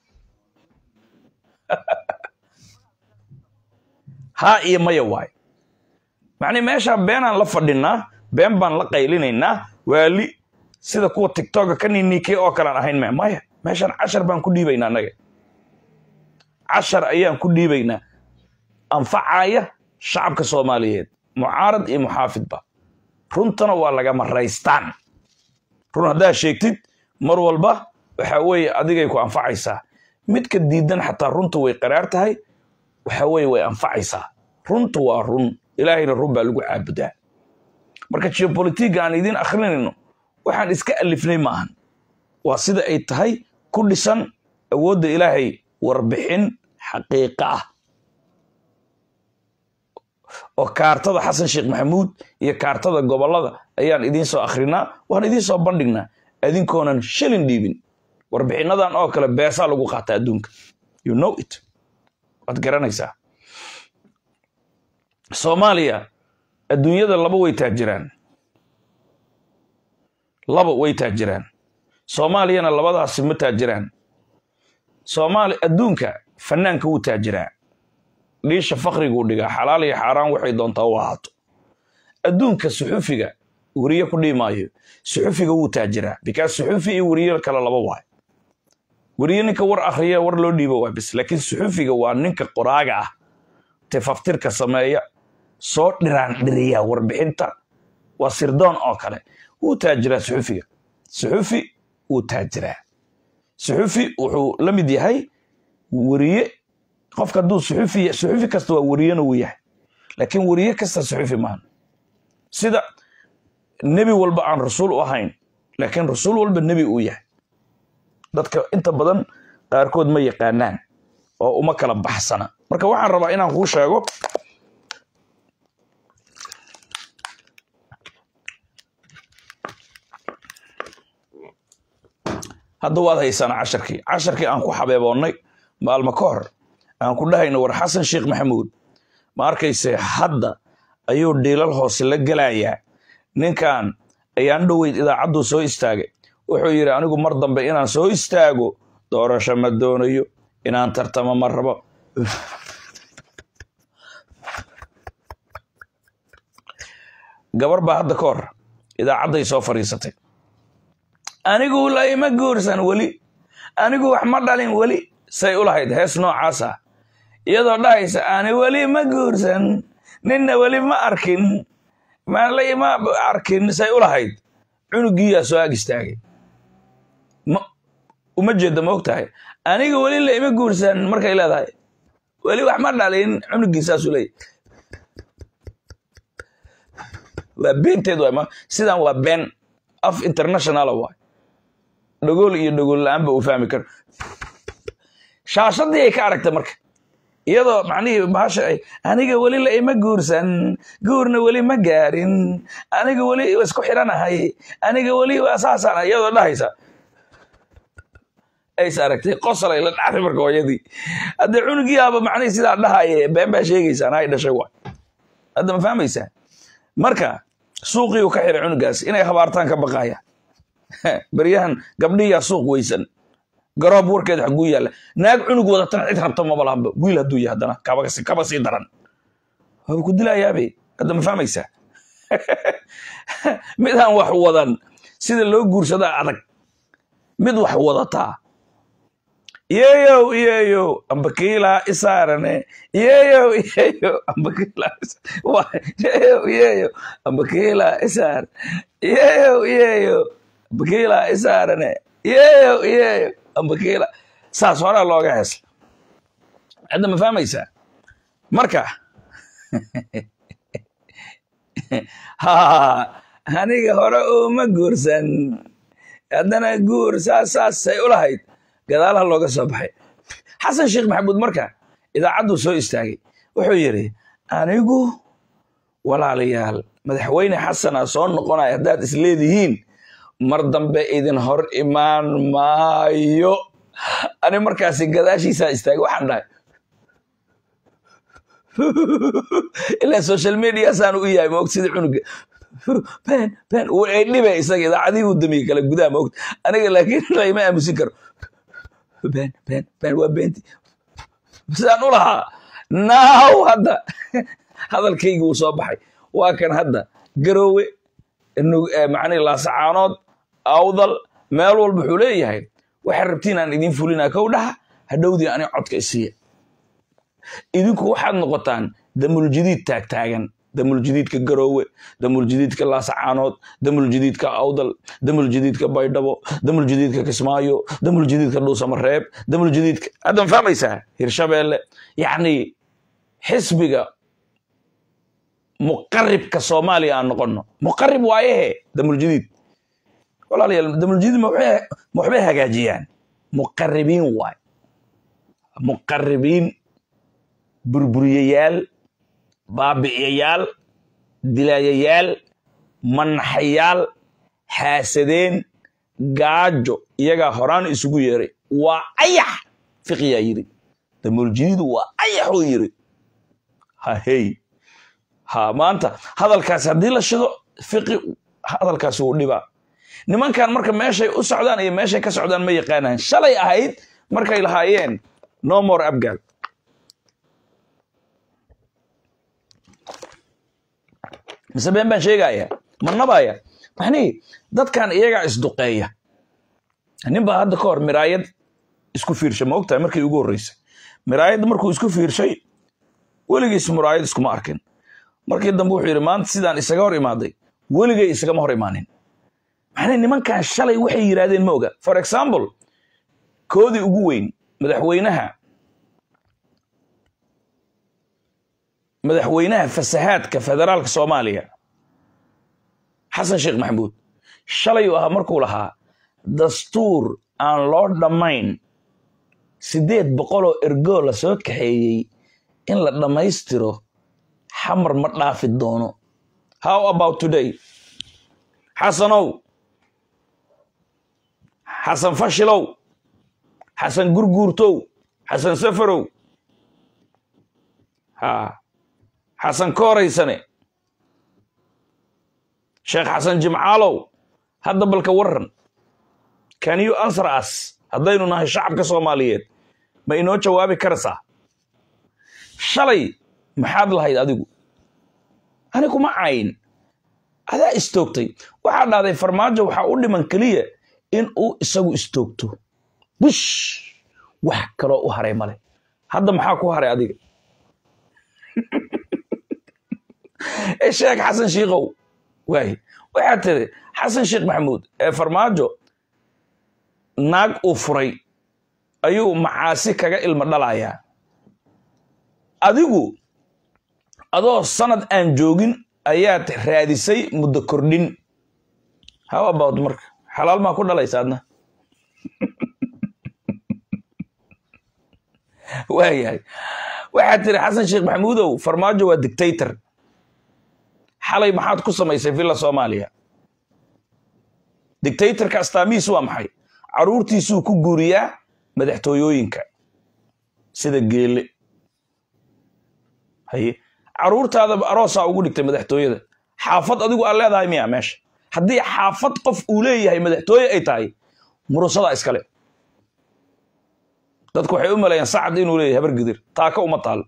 haa iyo maya waay macnii meeshaan beenaan la fadhinaa been baan la qaylinaynaa waali sida kuwa tigtoga ka ninikey oo kalean ahayn me maya meeshaan cashar baan ku dhiibaynaa annaga cashar ayaan ku dhiibaynaa anfacaya shacabka soomaaliyeed mucaarad iyo muxaafidba runtana waa lagama raystaan run haddaad sheegtid mar walba waxa weeye adigay ku anfacaysaa midka diidan xataa runta way qaraar tahay waxa weeye way anfacaysaa runta waa run ilaahayna run baa lagu caabudaa marka geopolitiga aan idiin akhrinayno waxaan iska alifnay maahan waa sida ay tahay ku dhisan awoodda ilaahay warbixin xaqiiqa ah oo kaartada xasan sheekh maxamuud iyo kaartada gobollada ayaan idiin soo akhrinaa waan idiin soo bandhignaa adinkoonan shilin dhiibin warbixinadan oo kale beesaa lagu qaata adduunka you know it waad garanaysaa soomaaliya adduunyada laba way taajiraan laba way taajiraan soomaaliyana labadaasi ma taajiraan soomaali adduunka fanaanka wuu taajiraa dhiisha fakhriguu dhigaa xalaal iyo xaaraan waxay doontaa u ahaato adduunka suxufiga weriye ku dhihi maayo suxufiga wuu taajiraa bikaas suxufi iyo weriye kale laba waay weriye ninka war akhriya war loo dhiibo waa bis laakiin suxufiga waa ninka qoraaga ah tifaftirka sameeya soo dhiraan dhiriya warbixinta waa sirdoon oo kale wuu taajiraa suxufiga suxufi wuu taajiraa suxufi wuxuu la mid yahay weriye qofka hadduu suxufi suxufi kasta waa weriyena wuu yahay laakiin weriye kasta suxufi maahan sida nebi walba aan rasuul u ahayn laakiin rasuul walba nebi uu yahay dadka inta badan qaarkood ma yaqaanaan oo uma kala baxsana marka waxaan rabaa inaan kuu sheego hadda waad haysaan casharkii casharkii aan ku xabeeboonnay maalmo ka hor aan ku dhahayno war xasan sheekh maxamuud ma arkayse hadda ayuu dhiilal hoose la gelayaa ninkan ayaan dhoweyd idaacadduu soo istaagay wuxuu yidhi anigu mar dambe inaan soo istaago doorasho ma doonayo inaan tartamo ma rabo gabar baa hadda ka hor idaacadday soo fadhiisatay anigu la ima guursan weli anigu wax ma dhalin weli say u lahayd hees noocaas ah iyadoo dhahaysa ani weli ma guursan ninna weli ma arkin maan la ima arkin say u lahayd cunugiiyaa soo ag istaagay ma uma jeedda ma og tahay aniga weli la ima guursan markay leedahay weli wax ma dhalin cunugii saasuu leeyahy waa beenteed waay ma sidan waa been af internationala waay dhagool iyo dhagool la-aanba uu fahmi karo shaashadii ay ka aragtay marka iyadoo macnihii bahasha ay aniga weli la ima guursan guurna weli ma gaarin aniga weli isku xiranahay aniga weli waa saasaan iyadoo dhahaysa ays aragtay qosol ay la dhacday marka hooyadii haddee cunugiiaba macnihii sidaa dhahaye been baa sheegaysaan hay dhashay waay hadda ma fahmaysaa marka suuqii uu ka xiray cunugaas inay habaartaan ka baqaya beryahan gabdhiyaa suuq weysan garoob warkeed xaguu yaalla naag cunug wadatana cid rabta maba lahanba wiil hadduu yahay haddana kaba sii daran waaba ku dilayaabe hadda ma fahmaysaa midaan wax wadan sida loo guursadaa adag mid wax wadataa yeeyow yeeyow ambakiilaa isaarane yeeyow yeeyow ambakiilaa yeeyow yeeyow ambakiilaa isaar yeeyow yeeyow ambakiilaa isaarane yeeyow yeeyow ambakiila saas horaa looga heesla hadda ma fahmaysaa marka ha aniga hore uma guursan haddana guur saas saasay u lahayd gadaalaha looga soo baxay xasan sheekh maxamuud marka idaacadduu soo istaagay wuxuu yidhi anigu walaalayaal madaxweyne xasana soo noqonaya haddaad isleedihiin mar dambe idin hor imaan maayo ani markaasi gadaashiisaa istaagay waxaan dhahay ilaa social mediasaan u yahay maogta sida cunuga ben ben ay dhibe isaga idaacadihii uu damiyey kala gudaha maogta aniga laakiin layma aamusin karo ben ben ben waa beenti sidaan u lahaa naaw hadda hadalkaygi wuu soo baxay waa kan hadda garoowe macnihi laasacaanood awdal meel walba wuxuu leeyahay waxaad rabtiin aan idin fulinaa kow dhaha hadhowdii ani codka isiiya idinku waxaad noqotaan damuljadiid taagtaagan damuljadiidka garoowe damuljadiidka laasacaanood damuljadiidka awdal damuljadiidka baydhabo damuljadiidka kismaayo damuljadiidka dhuusamareeb damuljadiidka hadda ma fahmaysaa hirshabeelle yacni xisbiga muqaribka soomaaliya aan noqono muqarib waayehe damuljadiid walaalayaal damuljadiid ma waxbay hagaajiyaan muqaribiin waay muqaribiin burburiyayaal baabi'iyayaal dilaayayaal manaxayaal xaasadeen gaajo iyagaa horaan isugu yeeray waa ayax fiqiyaa yidhi damuljadiid waa ayaxuu yidhi hahey ha maanta hadalkaasi haddii la shido fiqi hadalkaasi wuu dhibaa nimankan marka meeshay u socdaan iyo meeshay ka socdaan ma yaqaanaan shalay ahayd markay lahaayeen no more abgal mise been baan sheegaya ma nabaya maxnii dadkan iyagaa isduqeeya nin baa hadda ka hor miraayad isku fiirshay ma ogtahay markii ugu horreysay miraayad markuu isku fiirshay weligiis muraayad iskuma arkin markii dambe wuxuu yidhi maanta sidaan isaga hor imaaday weligay isagama hor imaanin maxnay nimankan shalay waxay yidhaahdeen ma oga for example koodii ugu weyn madaxweynaha madaxweynaha fasahaadka federaalka soomaaliya xasan sheekh maxamuud shalay uu ahaa markuu lahaa dastuur aan loo dhammayn siddeed boqoloo ergoo la soo kaxeeyey in la dhammaystiro xamar ma dhaafi doono how about today xasanow xasan fashilow xasan gurguurtow xasan safarow ha xasan kooraysane sheekh xasan jimcaalow hadda balka waran can you answer us haddaynu nahay shacabka soomaaliyeed ma inoo jawaabi karaysaa shalay maxaad lahayd adigu ani kuma cayn adaa istoogtay waxaa dhahday farmaajo waxaa u dhiman keliya in uu isagu istoogto bush wax kaloo u haray male hadda maxaa ku haray adiga sheekh xasan shiikow waay waxaad tiri xasan sheekh maxamuud ee farmaajo naag uu furay ayuu macaasi kaga ilmo dhalayaa adigu adoo sanad aan joogin ayaad raadisay muddo kordhin how about marka xalaal maa ku dhalaysa adna waayahay waxaad tiri xasan sheekh maxamuudow farmaajo waa dictator xalay maxaad ku samaysay villa soomaaliya dictatorka astaamihiis waa maxay caruurtiisuu ku guuriyaa madaxtooyooyinka sida geele haye caruurtaada aroosaa ugu dhigtay madaxtooyada xaafad adigu aad leedahay miya meesha haddii xaafad qof uu leeyahay madaxtooye ay tahay murusadaa iskale dadku waxay u maleeyaan sacad inuu leeyahay habar gidir taaka uma taal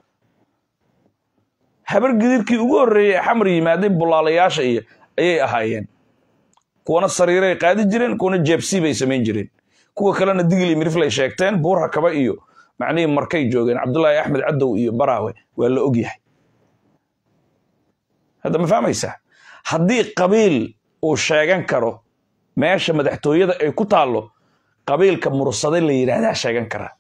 habar gidirkii ugu horreeyey ee xamar yimaaday bulaalayaasha iyo ayay ahaayeen kuwana sariiray qaadi jireen kuwana jeebsi bay samayn jireen kuwa kalena digil iyo miriflay sheegteen buur hakaba iyo macnihii markay joogeen cabdullaahi axmed cadow iyo baraawe waa la ogyahay hadda ma fahmaysaa haddii qabiil uu sheegan karo meesha madaxtooyada ay ku taallo qabiilka mursade la yidhaahdaa sheegan karaa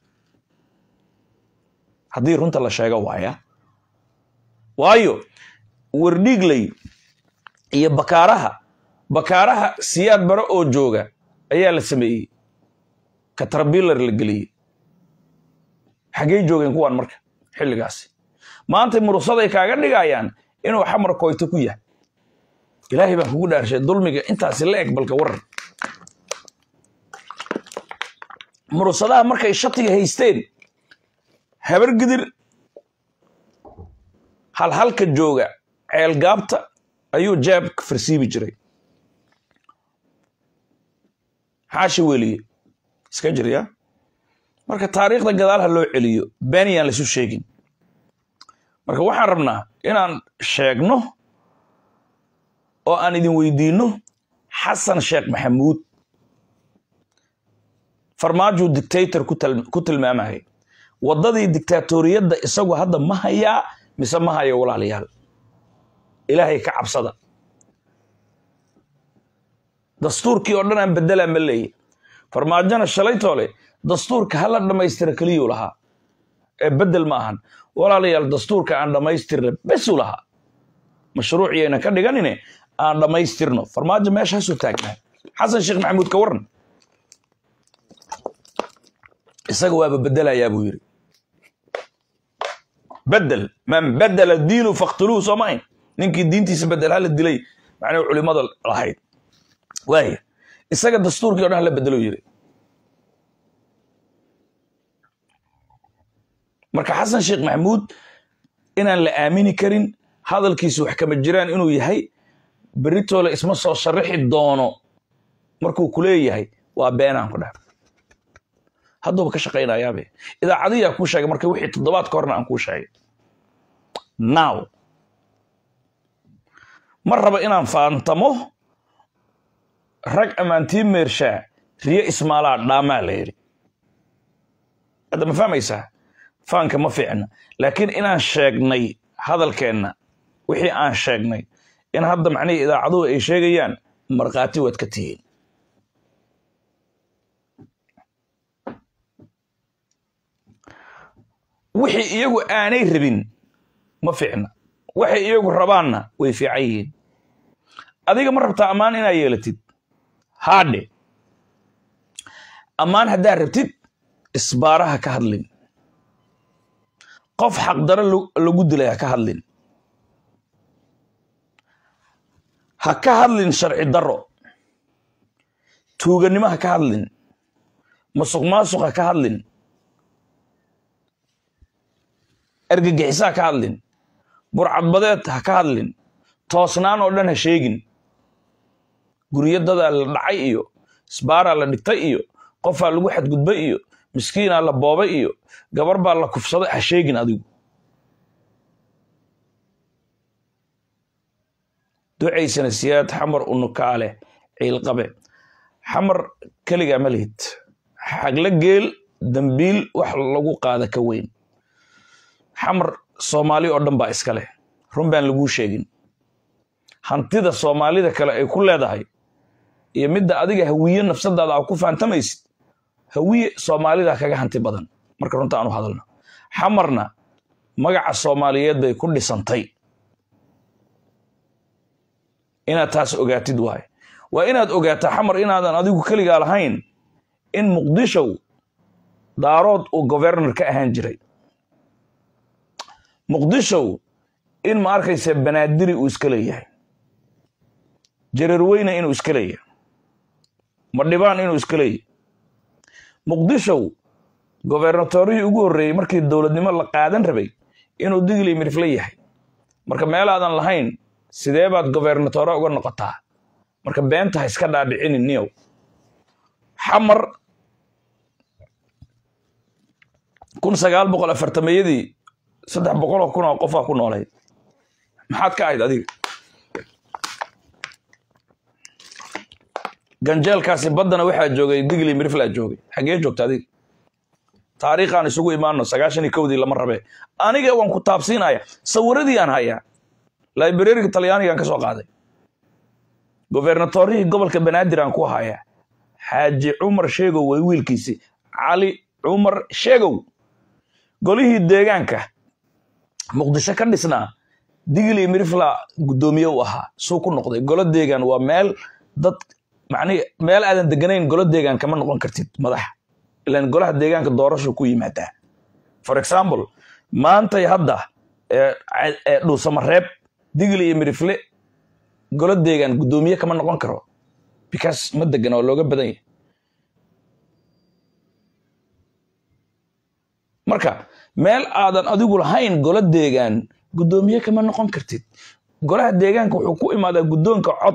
haddii runta la sheego waaya waayo werdhiigley iyo bakaaraha bakaaraha siyaad bare oo jooga ayaa la sameeyey katarbilar la geliyey xaggey joogeen kuwaan marka xilligaasi maantay mursaday kaaga dhigayaan inuu xamar koyto ku yahay ilaahay baan kugu dhaarshay dulmiga intaasi la eg balka waran mursadaha markay shatiga haysteen habar gidir halhalka jooga ceelgaabta ayuu jeebka farsiibi jiray xaashi weliye iska jirya marka taariikhda gadaal ha loo celiyo beeniyaan laisu sheegin marka waxaan rabnaa inaan sheegno oo aan idin weydiinno xasan sheekh maxamuud farmaajuu dictator ku tilmaamaya waddadii dictatoriyadda isagu hadda ma hayaa mise ma hayo walaalayaal ilaahay ka cabsada dastuurkii oo dhan aan beddelaa ma leeya farmaajona shalaytoole dastuurka hala dhammaystira keliyuu lahaa ee beddel ma ahan walaalayaal dastuurka aan dhammaystirna besuu lahaa mashruuciyayna ka dhiganine aan dhammaystirno farmaajo meesha hasoo taagnaa xasan sheekh maxamuud ka waran isaga waaba bedelayaa buu yidhi bedel man bedela diinu faktuluuhu soo maayn ninkii diintiisa bedel hala dilay macnuu culimada lahayd waaya isaga dastuurkii o dhan hala bedelo yidhi marka xasan sheekh maxamuud inaan la aamini karin hadalkiisu wax kama jiraan inuu yahay beritoole isma soo sharaxi doono markuu ku leeyahay waa beenaan ku dhah hadduuba ka shaqaynayaabe idaacadiyaa kuu sheegay marka wixii toddobaad ka horna aan kuu sheegay now ma raba inaan faantamo rag ammaantii meershaa riyo ismaalaa dhaamaa la yidhi hadda ma fahmaysaa faanka ma fiicna laakiin inaan sheegnay hadalkeenna wixii aan sheegnay in hadda macnihii idaacaduhu ay sheegayaan markhaati waad ka tihiin wixii iyagu aanay rabin ma fiicna waxay iyagu rabaanna way fiican yihiin adiga ma rabtaa ammaan inaa yeelatid haadhe ammaan haddaa rabtid isbaaraha ka hadlin qof xaqdaro lagu dilay ha ka hadlin ha ka hadlin sharci daro tuuganimo ha ka hadlin masuq maasuq ha ka hadlin ergagixiso ha ka hadlin burcadbadeed ha ka hadlin toosnaan oo dhan ha sheegin guryadadaa la dhacay iyo isbaaraa la dhigtay iyo qofaa lagu xadgudbay iyo miskiinaa la boobay iyo gabar baa la kufsaday ha sheegin adigu ducaysana siyaad xamar unukaale ciilqabe xamar keligaa ma lihid xagla geel dambiil wax lagu qaada ka weyn xamar soomaali oo dhan baa iska leh run baan laguu sheegin hantida soomaalida kale ay ku leedahay iyo midda adiga hawiye nafsadaada aa ku fahantamaysid hawiye soomaalida kaga hanti badan marka runta aanu hadalno xamarna magaca soomaaliyeed bay ku dhisantay inaad taas ogaatid waaye waa inaad ogaataa xamar inaadan adigu keligaa lahayn in muqdishow daarood uu governor ka ahaan jiray muqdishow in ma arkaysa banaadiri uu iska leeyahay jareerweyne inuu iska leeyahay madhibaan inuu iska leeyahay muqdishow gobernatorihii ugu horreeyey markii dowladnimo la qaadan rabay inuu digli mirifle yahay marka meelaadan lahayn sidee baad gobernatore uga noqotaa marka beenta ha iska dhaadhicinin niyow xamar kun sagaal boqol afartameeyadii saddex boqol oo kun oo qofaa ku noolayd maxaad ka ahayd adiga ganjeelkaasi baddana waxaa joogay digli miriflaa joogay xaggee joogta adiga taariikhaan isugu imaano sagaashan iyo kowdii lama rabe aniga waan ku taabsiinaya sawiradii aan hayaa librariga talyaanigaan ka soo qaaday gobernatorihii gobolka banaadir aan ku hayaa xaaji cumar sheegow way wiilkiisi cali cumar sheegow golihii deegaanka muqdisho ka dhisnaa digli mirifla guddoomiye u ahaa suu ku noqday golo deegaan waa meel dad macnihi meel aadan deganayn golo deegaan kama noqon kartid madaxa ilan golaha deegaanka doorashu ku yimaadaa for example maantay hadda ee dhuusamareeb digli iyo mirifle golo deegaan guddoomiye kama noqon karo because ma degan oo looga badan yahay marka meel aadan adigu lahayn golo deegaan guddoomiye kama noqon kartid golaha deegaanka wuxuu ku imaadaa guddoonka cod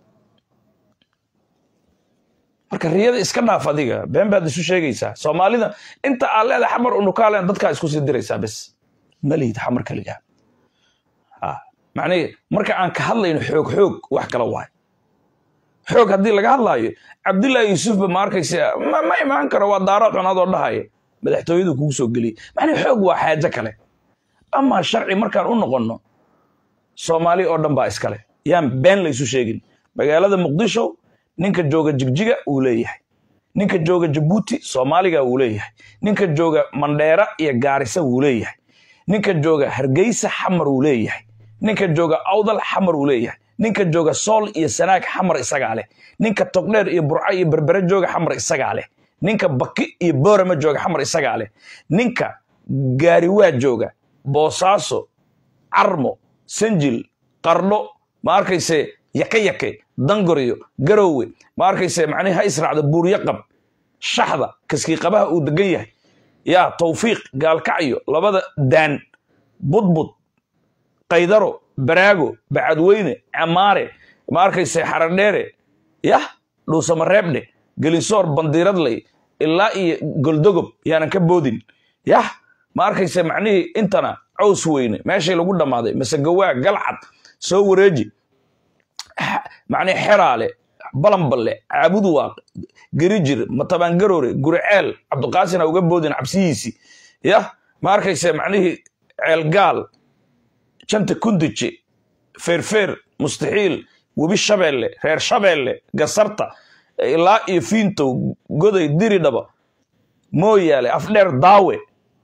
marka riyada iska dhaaf adiga been baad isu sheegaysaa soomaalida inta aad leedahay xamar unukaalen dadkaa isku sii diraysaa bes ma lihid xamar kaligaa macnihi marka aan ka hadlayno xoog xoog wax kala waayo xoog haddii laga hadlaayo cabdullaahi yuusufba ma arkaysa ma imaan karo waa daaro cunadoo dhahaya madaxtooyadu kugu soo geliyey macnihi xoog waa xaajo kale amaa sharci markaan u noqonno soomaali oo dhan baa iskale yaan been laysu sheegin magaalada muqdisho ninka jooga jigjiga uu leeyahay ninka jooga jabuuti soomaaliga wuu leeyahay ninka jooga mandheera iyo gaarisa wuu leeyahay ninka jooga hargeysa xamar wuu leeyahay ninka jooga awdal xamar wuu leeyahay ninka jooga sool iyo sanaag xamar isagaa leh ninka togdheer iyo burco iyo berbere jooga xamar isagaa leh ninka baki iyo boorama jooga xamar isagaa leh ninka gaariwaa jooga boosaaso carmo sanjil qardho ma arkayse yake yake dangoryo garowe ma arkayse macnihi ha israacda buuryaqab shaxda kaskii qabaha uu degan yahay yaa tawfiiq gaalkacyo labada daan budbud qaydaro baraago bacadweyne camaare ma arkayse xaradheere yah dhuusamareebdhe gelinsoor bandiiradley ilaa iyo goldogob yaanan ka boodin yah ma arkayse macnihii intana caws weyne meeshay lagu dhammaaday masegawaa galcad soo wareeji macnihi xeraale balamballe caabudwaaq gerijir matabangaroore guriceel cabdiqaasin ha uga boodin cabsihiisii yah ma arkayse macnihii ceelgaal janta kundije feerfeer mustaxiil webi shabeelle reer shabeelle gasarta ilaa iyo fiintow goday diridhaba mooyaale afdheer daawe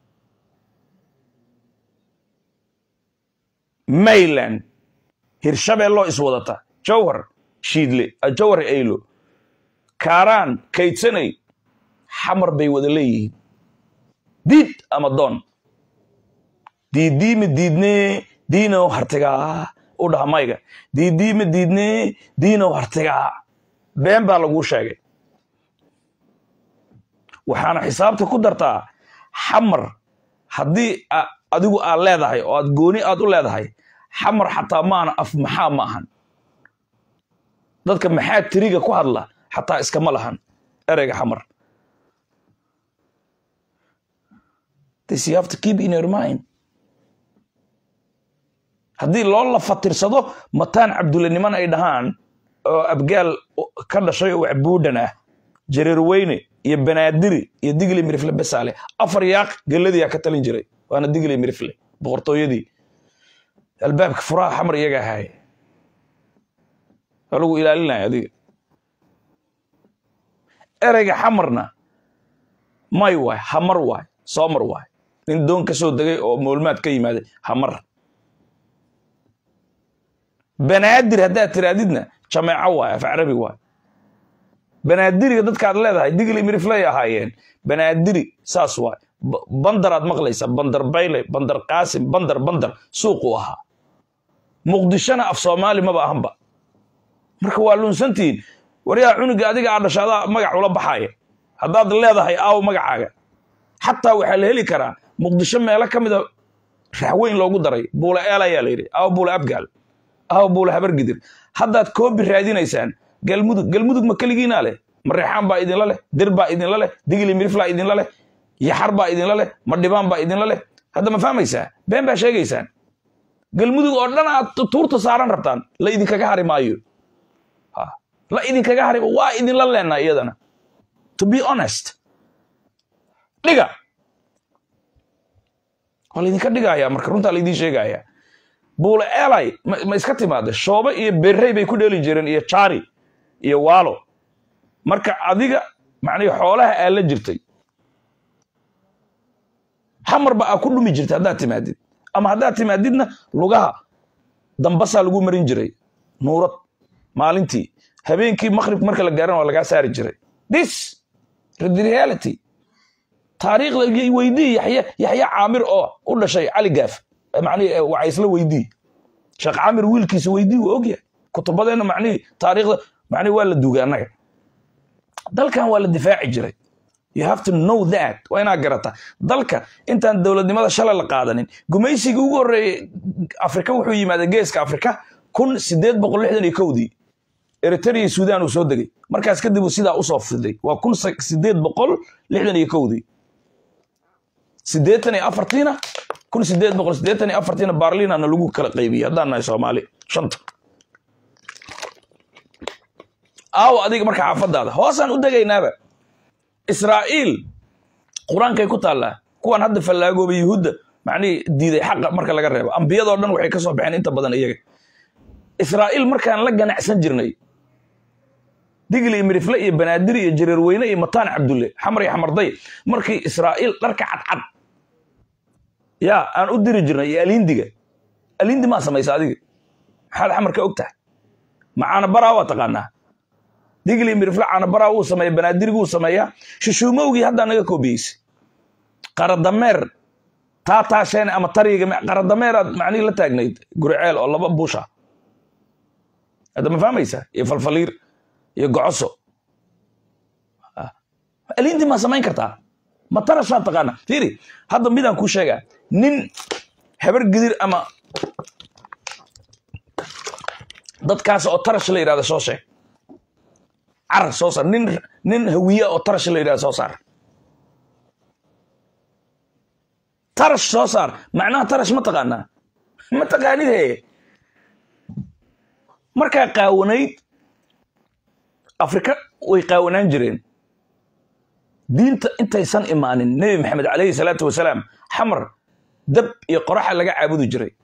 mayland hirshabeelloo iswadata jawhar shiidle jawhar aylo kaaraan kaydsanay xamar bay wada leeyihiin diid ama doon diidiima diidnee diinow hartigaa u dhaha mayga diidiima diidnee diinow hartigaa been baa laguu sheegay waxaana xisaabta ku dartaa xamar haddii adigu aad leedahay oo aad gooni aad u leedahay xamar xataa maana af maxaa ma ahan dadka maxaa tiriga ku hadla xataa iskama lahan ereyga xamar this you have to keep in your mind haddii loo lafatirsado mataan cabdulaniman ay dhahaan oo abgaal ka dhashay oo waxbuudhan ah jareerweyne iyo banaadiri iyo digli mirifle besaale afar yaaq geladiyaa ka talin jiray waana digli mirifle boqortooyadii albaabka furaha xamar iyaga ahaaye waa lagu ilaalinaya adiga ereyga xamarna may waay hamar waay soomar waay nin doon ka soo degay oo moolmaad ka yimaaday hamar banaadir haddaad tiraadidna jameeco waay af carabi waay banaadiriga dadkaad leedahay digli miriflay ahaayeen banaadiri saas waay bandaraad maqlaysa bandar bayle bandar qaasim bandar bandar suuqu ahaa muqdishona af soomaali maba ahanba marka waa lunsantihiin waryaa cunuga adiga aa dhashaadaa magac ula baxaaya haddaad leedahay aaw magacaaga xataa waxaa la heli karaa muqdisho meelo ka mida raxweyn loogu daray buule eel ayaa la yidhi aaw buule abgaal aaw buule habargidir haddaad koobi raadinaysaan galmudug galmudug ma keligiinaa leh mareexaan baa idinla leh dir baa idinla leh digli miriflaa idinla leh yaxar baa idinla leh madhibaan baa idinla leh hadda ma fahmaysaa been baa sheegaysaan galmudug oo dhan aad tuurta saaran rabtaan la idinkaga hari maayo la idinkaga hari waa idinla leenaa iyadana to be honest dhiga waa laydinka dhigaya marka runtaa laydin sheegaya buule elay ma iska timaada shoobe iyo berrey bay ku dheeli jireen iyo jari iyo waalo marka adiga macnihi xoolaha aa la jirtay xamarba aa ku dhumi jirtay haddaad timaadid ama haddaad timaadidna lugaha dambasaa lagu marin jiray nuurad maalintii habeenkii maqrib marka la gaarana waa lagaa saari jiray this reality taariikhda weydii yaxya yaxya caamir oo u dhashay cali gaaf macnihi wacaysla weydii sheekh caamir wiilkiisa weydii waa ogyahay kutubadeenna macnihi taariikhda macnihi waa la duugay annaga dalkan waa la difaaci jiray you have to know that waa inaad garata dalka intaan dowladnimada shalay la qaadanin gumaysigii ugu horreeyey afrika wuxuu yimaaday geeska afrika kun sideed boqol lixdan iyo kowdii eritrea sudan uu soo degay markaas kadib uu sidaa usoo fiday waa kun sideed boqol lixdan iyo kowdii sideetan iyo afartiina kun sideed boqol sideetan iyo afartiina barlinana lagu kala qaybiyey haddaan nahay soomaali shanta aawo adiga marka xaafadaada hoosaan u degaynaaba israa'iil qur-aankay ku taallaa kuwan hadda fallaagooba yuhuudda macnihii diiday xaqa marka laga reebo ambiyadoo dhan waxay ka soo baxeen inta badan iyaga israa'iil markaan la ganacsan jirnay digli iyo mirifle iyo banaadir iyo jareerweyne iyo mataan cabdulle xamar iyo xamarday markii israa'iil dharka cadcad yaa aan u diri jirnay iyo aliindiga aliindi maa samaysa adiga maxaad xamar ka og tahay macaana baraa waa taqaanaa digli mirifle caanabaraa wuu sameeya banaadirigi wuu sameeyaa shushuumowgii haddaa naga koobiyeysay qaradameer taa taasheen ama tariga qaradameeraad macnihii la taagnayd guriceel oo laba buusha hadda ma fahmaysaa iyo falfaliir iyo gocoso aliintii maa samayn kartaa ma tarashaad taqaana fiiri hadda midaan kuu sheegaa nin habar gidir ama dadkaas oo tarash la yidhahda soo sheeg carar soo saar nin nin hawiya oo tarash la yidhahda soo saar tarash soo saar macnaha tarash ma taqaanaa ma taqaanid he markaa qaawanayd afrika way qaawanaan jireen diinta intaysan imaanin nebi maxamed calayhi salaatu wasalaam xamar dab iyo qoraxa laga caabudi jiray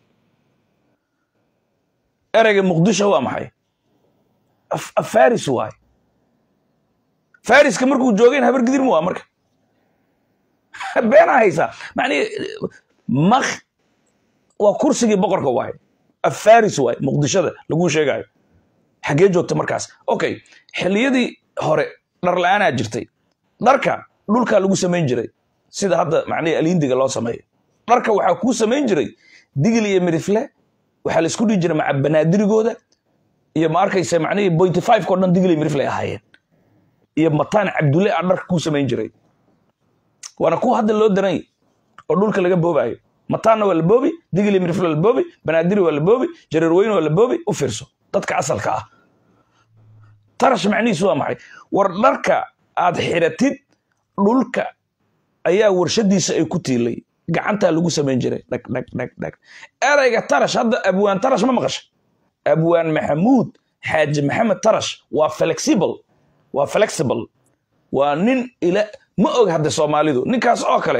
ereyga muqdisho waa maxay faris waay fariska markuu joogeen habar gidirma waa marka beenaa haysaa macnihi mak waa kursigii boqorka waay afaris waay muqdishada laguu sheegayo xaggee joogta markaas okay xilliyadii hore dhar la-aanaa jirtay dharka dhulkaa lagu samayn jiray sida hadda macnihi aliindiga loo sameeyo dharka waxaa kuu samayn jiray digil iyo mirifle waxaa la isku dhihi jiray maca banaadirigooda iyo ma arkaysa macnihii bointy five ko dhan digil iyo mirifle ahaayeen iyo mataan cabdulle a dharka kuu samayn jiray waana kuwa hadda loo daray oo dhulka laga boobaayo mataanna waa la boobi digil iyo mirifle waa la boobi banaadiri waa la boobi jareerweyne waa la boobi u fiirso dadka asalka ah tarash macnihiisu waa maxay war dharka aad xiratid dhulka ayaa warshadiisa ay ku tiilay gacantaa lagu samayn jiray dhag dhag dhag dhag erayga tarash hadda abwaan tarash ma maqasha abwaan maxamuud xaaji maxamed tarash waa flexible waa flexible waa nin ila ma og hadda soomaalidu ninkaas oo kale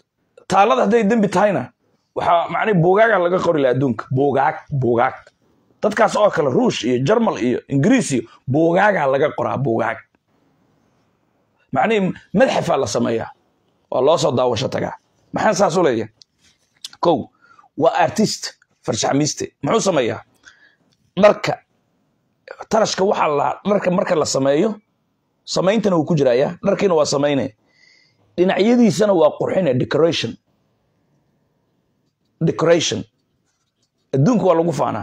taalada hadday dembi tahayna waxaa macnii buugaaga laga qori laha adduunka buugaag buugaag dadkaas oo kale ruush iyo jarmal iyo ingiriis iyo buugaagaa laga qoraa buugaag macnihii madxafaa la sameeyaa waa loo soo daawasho tagaa maxaan saas u leeyahay kow waa artist farshaxmiiste muxuu sameeyaa dharka tarashka waxaa la dharka marka la sameeyo samayntana wuu ku jiraya dharkiina waa samayne dhinacyadiisana waa qurxine decoration decoration adduunka waa lagu faanaa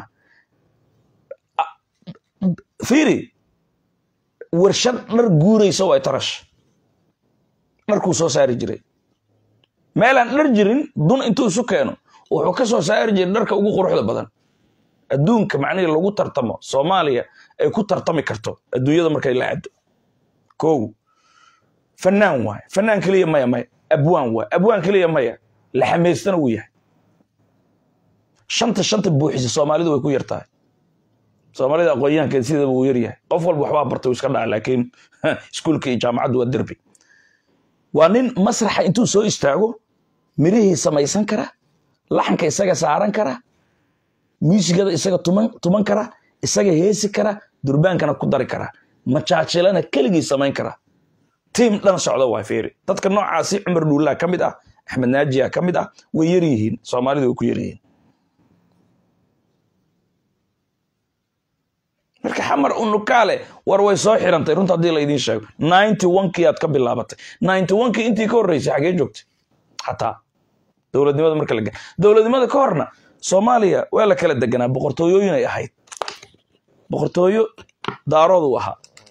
fiiri warshad dhar guuraysa waa tarash dharkuu soo saari jiray meelaan dhar jirin dun intuu isu keeno wuxuu ka soo saari jiray dharka ugu quruxda badan adduunka macnihii lagu tartamo soomaaliya ay ku tartami karto adduunyada markay la caddo kow fanaan waay fanaan keliya maya maya abwaan waay abwaan keliya maya la xamaystana wuu yahay shanta shanta buuxisa soomaalidu way ku yar tahay soomaalida aqoonyahankeed sidaba wuu yar yahay qof walba waxbaa bartay iska dhaca laakiin iskuulka iyo jaamacaddu waa derbi waa nin masraxa intuu soo istaago mirihii samaysan kara laxanka isaga saaran kara muusigada isaga tuman tuman kara isaga heesi kara durbaankana ku dari kara majaajilana keligii samayn kara tiim dhan socda waa fiiri dadka noocaasi cumar dhuullaa ka mid ah axmed naajiya ka mid ah way yar yihiin soomaalida way ku yar yihiin marka xamar unukaale war way soo xirantay runta haddii laydin sheego ninety onkii aad ka bilaabatay ninety onkii intii ka horreysay xagee joogtay xataa dowladnimada marka la dowladnimada ka horna soomaaliya waa la kala deganaa boqortooyooyin ay ahayd boqortooyo daaroodu ahaa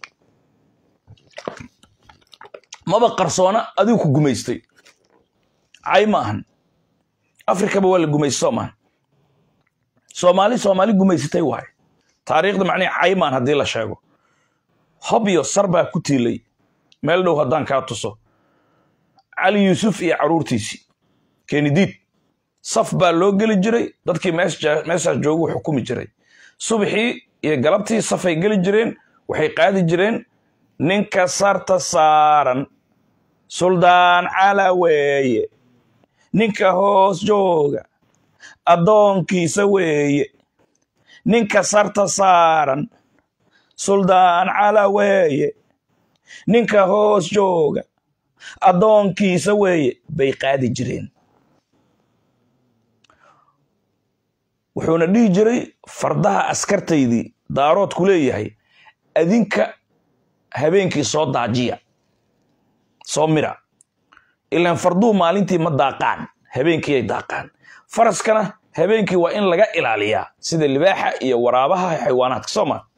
maba qarsoona adigu ku gumaystay cay ma ahan afrikaba waa la gumaysta soo maahan soomaali soomaali gumaysatay waaye taariikhda macnihi caymaan haddii la sheego hobyo sar baa ku tiilay meel dhow haddaan kaa tuso cali yuusuf iyo carruurtiisii kenidiid saf baa loo geli jiray dadkii meeshaas jooguu xukumi jiray subaxii iyo galabtii safay geli jireen waxay qaadi jireen ninka sarta saaran suldaan cala weeye ninka hoos jooga addoonkiisa weeye ninka sarta saaran suldaan cala weeye ninka hoos jooga addoonkiisa weeye bay qaadi jireen wuxuuna dhihi jiray fardaha askartaydii daaroodku leeyahay adinka habeenkii soo daajiya soo mira ilaan farduhu maalintii ma daaqaan habeenkii ay daaqaan faraskana habeenkii waa in laga ilaaliyaa sida libaaxa iyo waraabaha xayawaanaadka soo maa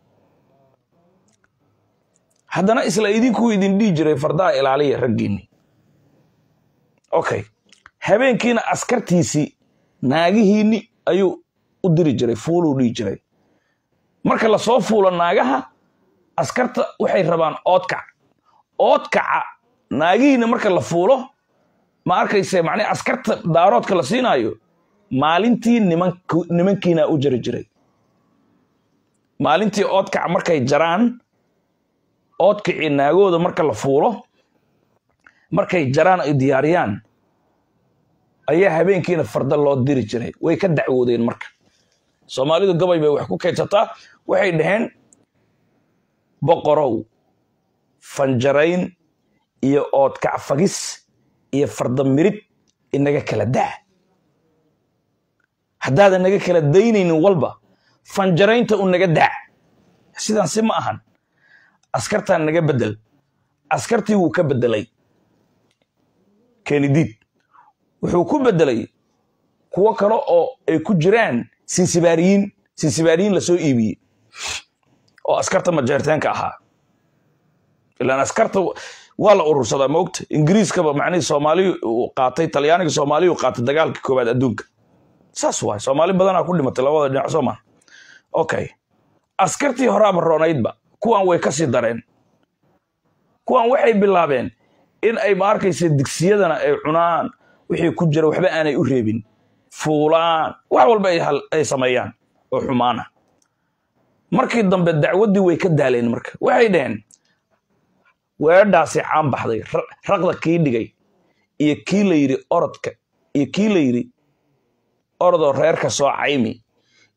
haddana isla idinkuu idin dhihi jiray fardaha ilaaliya raggiinni okay habeenkiina askartiisii naagihiinni ayuu u diri jiray fuuluu dhihi jiray marka lasoo fuulo naagaha askarta waxay rabaan oodkac oodkaca naagihiina marka la fuulo ma arkayse macnii askarta daaroodka la siinaayo maalintii nimankiina u jari jiray maalintii oodkaca markay jaraan oodkacii naagooda marka la fuulo markay jaraan ay diyaariyaan ayaa habeenkiina farda loo diri jiray way ka dacwoodeen marka soomaalidu gabay bay wax ku kaydsataa waxay dhaheen boqorow fanjarayn iyo oodkac fagis iyo farda mirid inaga kala daa haddaadan naga kala daynaynin walba fanjaraynta u naga daa sidaan si ma ahan askartaan naga bedel askartii wuu ka bedelay kenidiid wuxuu ku bedelay kuwo kale oo ay ku jiraan sinsibaariyiin sinsibaariyiin lasoo iibiyey oo askarta majeerteenka ahaa ilaan askarta waa la urursadaa maogta ingiriiskaba macnihii soomaaliyu uu qaatay talyaaniga soomaaliyu qaatay dagaalkii koowaad adduunka saas waay soomaali badanaa ku dhimatay labada dhinac soo maa okay askartii horaaba roonaydba kuwan way ka sii dareen kuwan waxay bilaabeen in ay ma arkaysa digsiyadana ay cunaan wixii ku jira waxba aanay u reebin fuulaan wax walba ay sameeyaan oo xumaana markii dambe dacwaddii way ka daaleen marka waxay dhaheen weedhaasi caan baxday raqda kii dhigay iyo kii la yidhi orodka iyo kii la yidhi orodoo reerka soo caymi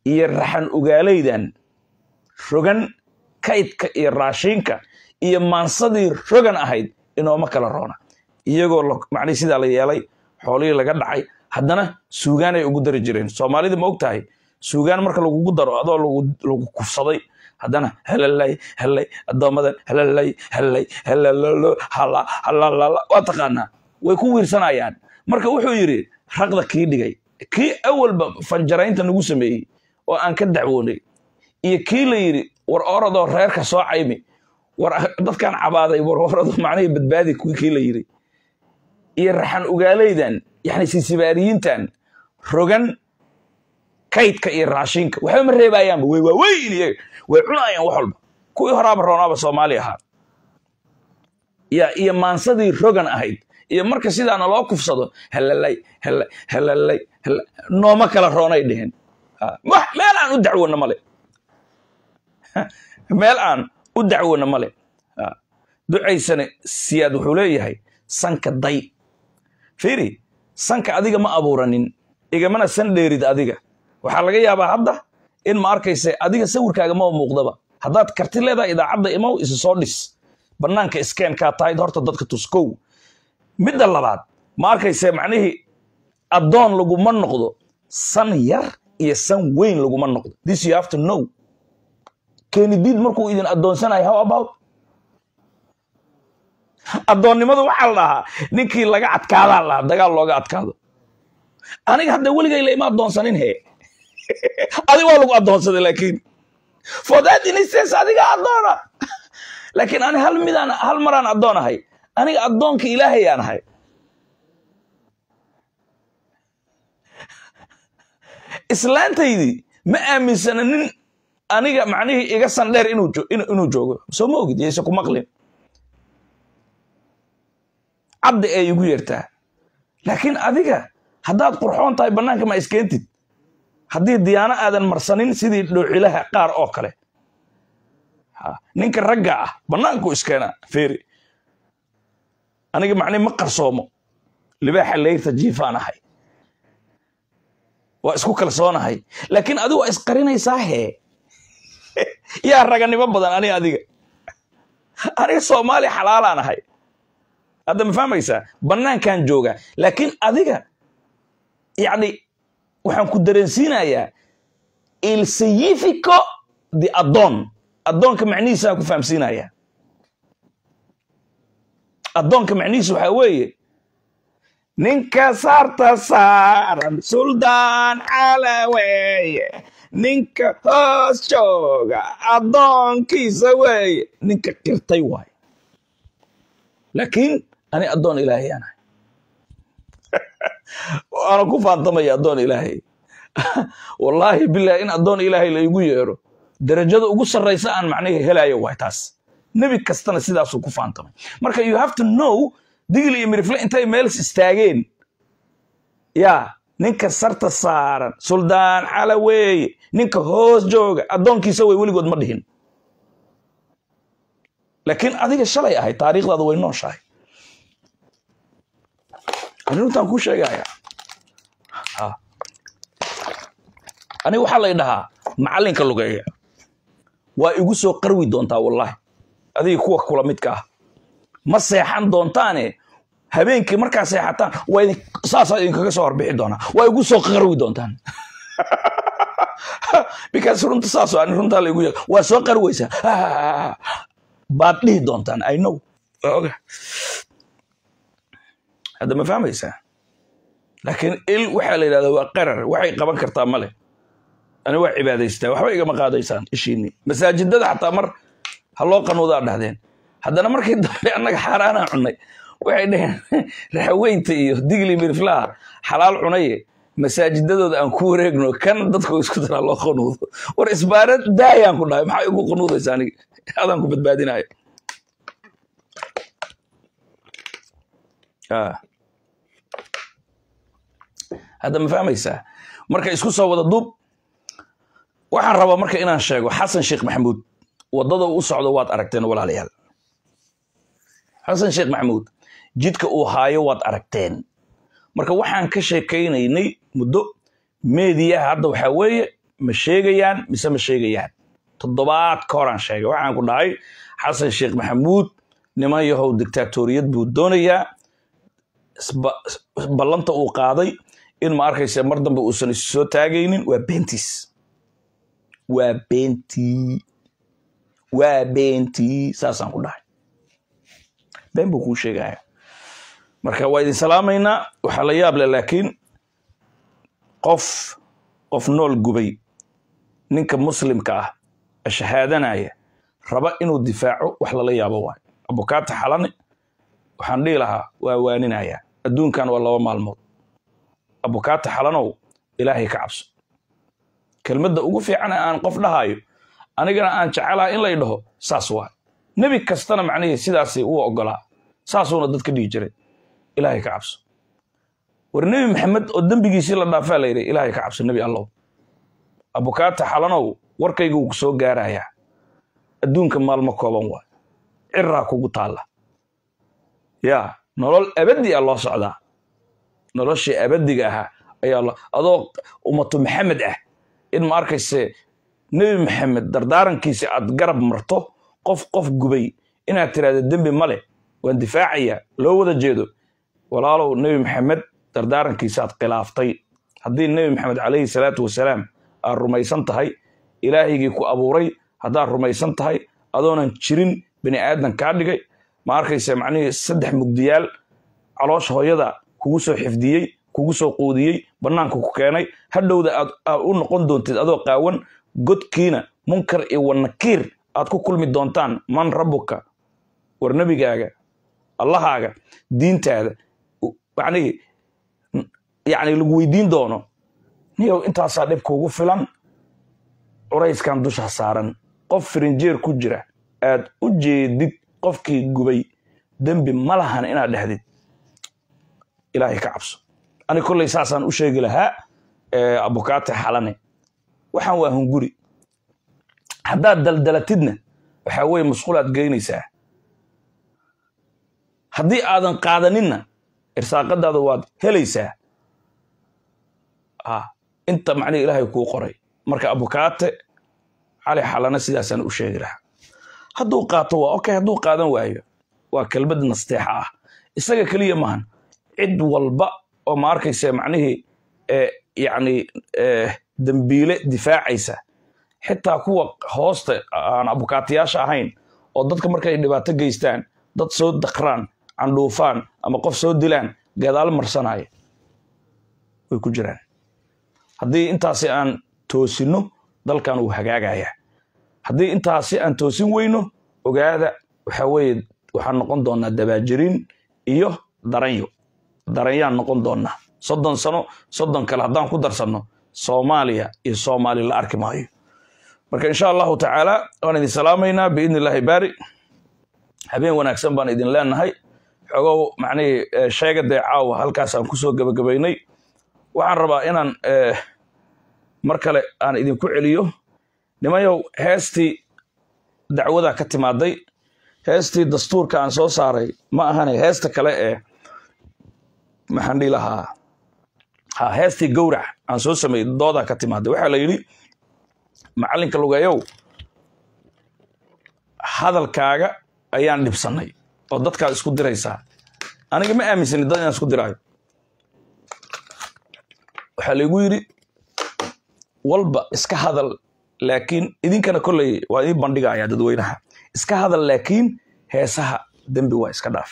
iyo raxan ugaalaydan rogan kaydka iyo raashiinka iyo maansadii rogan ahayd inooma kala roona iyagoo macnihi sidaa la yeelay xoolihii laga dhacay haddana suugaan ay ugu dari jireen soomaalida ma og tahay suugaan marka lagugu daro adoo lagu kufsaday haddana halalay halay addoommadan halalay halay halalalo hala halalala waa taqaanaa way ku wiirsanayaan marka wuxuu yidhi raqda kii dhigay kii awalba fanjaraynta nagu sameeyey oo aan ka dacwoonay iyo kii la yidhi war oradoo reerka soo caymi war dadkan cabaaday war orado macnihii badbaadi kii la yidhi iyo raxan ugaalaydan yani sisibaariyiintan rogan kaydka iyo raashinka waxba ma reebayaanba way waaweyn iyaga way cunayaan wax walba kuwii horaaba roonaaba soomaali ahaa ya iyo maansadii rogan ahayd iyo marka sidaana loo kufsado halalay halay halalay nooma kala roonay dheheen meel aan u dacwona male meel aan u dacwona male ducaysane siyaad wuxuu leeyahay sanka day fiiri sanka adiga ma abuuranin igamana san dheerid adiga waxaa laga yaabaa hadda in ma arkayse adiga sawirkaaga ma muuqdaba haddaad karti leedahay idaacadda imow isu soo dhis bannaanka iskeenkaa tahayd horta dadka tuskow midda labaad ma arkayse macnihii addoon laguma noqdo san yar iyo san weyn laguma noqdo this you have to know kenidiid markuu idin addoonsanayo how about addoonnimadu waxaa la dhahaa ninkii laga adkaadaa la dhahaa dagaal looga adkaado aniga hadda weligay la ima addoonsanin he adiga waa lagu addoonsaday laakiin for that instance adiga addoona laakiin ani hal midaan hal maraan addoon ahay aniga addoonka ilaahayaan ahay islaantaydii ma aaminsana nin aniga macnihii iga sandheer inuu joogo soo ma ogid yayse ku maqlin cabdi ay igu yeertaa laakiin adiga haddaad qurxoon tahay bannaanka ma iskeentid haddii diyaano aadan marsanin sidii dhowcilaha qaar oo kale ninka ragga ah bannaanku iskeena feeri aniga macnihi ma qarsoomo libaaxa layrta jiifaan ahay waa isku kalsoonahay laakiin adigu waa isqarinaysaa hee yaa raganimo badan ani adiga aniga soomaali xalaalaan ahay hadda ma fahmaysaa bannaankan jooga laakiin adiga yacni waxaan ku dareensiinayaa il significo the addoon addoonka macnihiisaan ku fahamsiinayaa addoonka macnihiisa waxaa weeye ninka saarta saaran suldaan cala weeye ninka hoos jooga addoonkiisa weeye ninka qirtay waaye laakiin ani addoon ilaahayaan ahay waana ku faantamaya addoon ilaahay wallaahi bilahi in addoon ilaahay la igu yeero darajada ugu sarraysa aan macnihi helayo waay taas nebi kastana sidaasuu ku faantamay marka you have to know digli iyo mirifle intay meels istaageen yaa ninka sarta saaran suldaan cala weeye ninka hoos jooga addoonkiisa way weligood ma dhihin laakiin adiga shalay ahay taariikhdaada way nooshahay arrintaan kuu sheegaya aniga waxaa lay dhahaa macallinka lugeeya waa igu soo qarwi doontaa wallaahi adiga kuwa kula midka ah ma seexan doontaane habeenkii markaa seexataan waa idin saasaa idinkaga soo horbixi doonaa waa igu soo qarwi doontaan because runta saasoo ani runtaa laygu yeeg waa soo qarweysaa baad dhihi doontaan i know waa oga hadda ma fahmaysaa laakiin il waxaa la yidhahdaa waa qarar waxay qaban kartaa male ani waa cibaadaystaa waxba igama qaadaysaan ishiinii masaajidada xataa mar ha loo qanuudaa dhahdeen haddana markii dambe annaga xaaraanaa cunnay waxay dhaheen raxaweynta iyo digli miriflaha xalaal cunaye masaajidadooda aan ku wareegno kan dadku isku daraa loo qanuudo war isbaara daayaan ku dhahay maxaa igu qanuudaysa aniga adaan ku badbaadinayo hadda ma fahmaysaa marka isku soo wada duub waxaan rabaa marka inaan sheego xasan sheekh maxamuud waddada u socdo waad aragteen walaalayaal xasan sheekh maxamuud jidka uu haayo waad aragteen marka waxaan ka sheekaynaynay muddo meediyaha hadda waxaa weeye ma sheegayaan mise ma sheegayaan toddobaad ka horaan sheegay waxaan ku dhahay xasan sheekh maxamuud niman yahow dictaatoriyad buu doonayaa ballanta uu qaaday in ma arkaysa mar dambe uusan isu soo taagaynin waa beentiis waa beentii waa beentii saasaan ku dhahay been buu kuu sheegaya marka waa idin salaamaynaa waxaa la yaab leh laakiin qof qof nool gubay ninka muslimka ah shahaadanaya raba inuu difaaco wax lala yaabo waayo abukaata xalani waxaan dhihi lahaa waa waaninayaa adduunkan waa laba maalmood abukaata xalanow ilaahay ka cabso kelmadda ugu fiican ee aan qof dhahayo anigana aan jecelaha in lay dhaho saas waa nebi kastana macnihii sidaasi uu ogolaa saasuuna dadka dhihi jiray ilaahay ka cabso war nebi maxamed oo dembigiisii la dhaafaa la yidhi ilaahay ka cabso nebi allow abukaata xalanow warkayga wuu ku soo gaarayaa adduunka maalmo kooban waay ciraa kugu taalla yaa nolol abadi a loo socdaa noloshii abadiga ahaa ayaa adoo ummatu maxamed ah in ma arkayse nebi maxamed dardaarankiisa aad garab marto qof qof gubay inaad tiraahdo dembi male waan difaacayaa loo wada jeedo walaalow nebi maxamed dardaarankiisa aad khilaaftay haddii nebi maxamed calayhi salaatu wasalaam aad rumaysan tahay ilaahaygii ku abuuray haddaad rumaysan tahay adoonan jirin bini aadan kaa dhigay ma arkayse macnihii saddex mugdiyaal caloosha hooyada kugu soo xifdiyey kugu soo quudiyey bannaanka ku keenay hadhowda aad u noqon doontid adoo qaawan godkiina munkar iyo wanakiir aad ku kulmi doontaan man rabbuka war nebigaaga allahaaga diintaada macnihii yacni lagu weydiin doono niyow intaasaa dhib kuugu filan curayskan dusha saaran qof firinjeer ku jira aad u jeedid qofkii gubay dembi ma lahan inaad dhexdid ilaahay ka cabso ani kolley saasaan u sheegi lahaa abukaate xalane waxaan waa hunguri haddaad daldalatidna waxaa weye musqulaad geynaysaa haddii aadan qaadaninna irsaaqadaada waad helaysaa inta macnihi ilaahay kuu qoray marka abukaate cali xalane sidaasaan u sheegi lahaa hadduu qaato waa okay hadduu qaadan waayo waa kelmad nasteexa ah isaga keliya maahan cid walba oo ma arkaysa macnihii yacni dembiile difaacaysa xitaa kuwa hoosta aan abukaatayaasha ahayn oo dadka markay dhibaato geystaan dad soo dakraan candhuufaan ama qof soo dilaan gadaal marsanaya way ku jiraan haddii intaasi aan toosinno dalkan uu hagaagaya haddii intaasi aan toosin weyno ogaada waxaa weeye waxaan noqon doonaa dabaajiriin iyo daranyo daranyaan noqon doonaa soddon sano soddon kale haddaan ku darsanno soomaaliya iyo soomaali la arki maayo marka insha allahu tacaala waan idin salaamaynaa biidni illaahi baari habeen wanaagsan baan idin leenahay xogow macnihii sheega dee caawa halkaasaan kusoo gebagabaynay waxaan rabaa inaan mar kale aan idinku celiyo nimayow heestii dacwada ka timaaday heestii dastuurka aan soo saaray ma ahane heesta kale ee maxaan dhihi lahaa ha heestii gowrac aan soo sameeyey doodaa ka timaaday waxaa la yidhi macallinka lugeeyow hadalkaaga ayaan dhibsannay oo dadkaad isku diraysaa aniga ma aaminsani dad inaan isku diraayo waxaa laygu yidhi walba iska hadal laakiin idinkana kolley waa idin bandhigaya dadweynaha iska hadal laakiin heesaha dembi waa iska dhaaf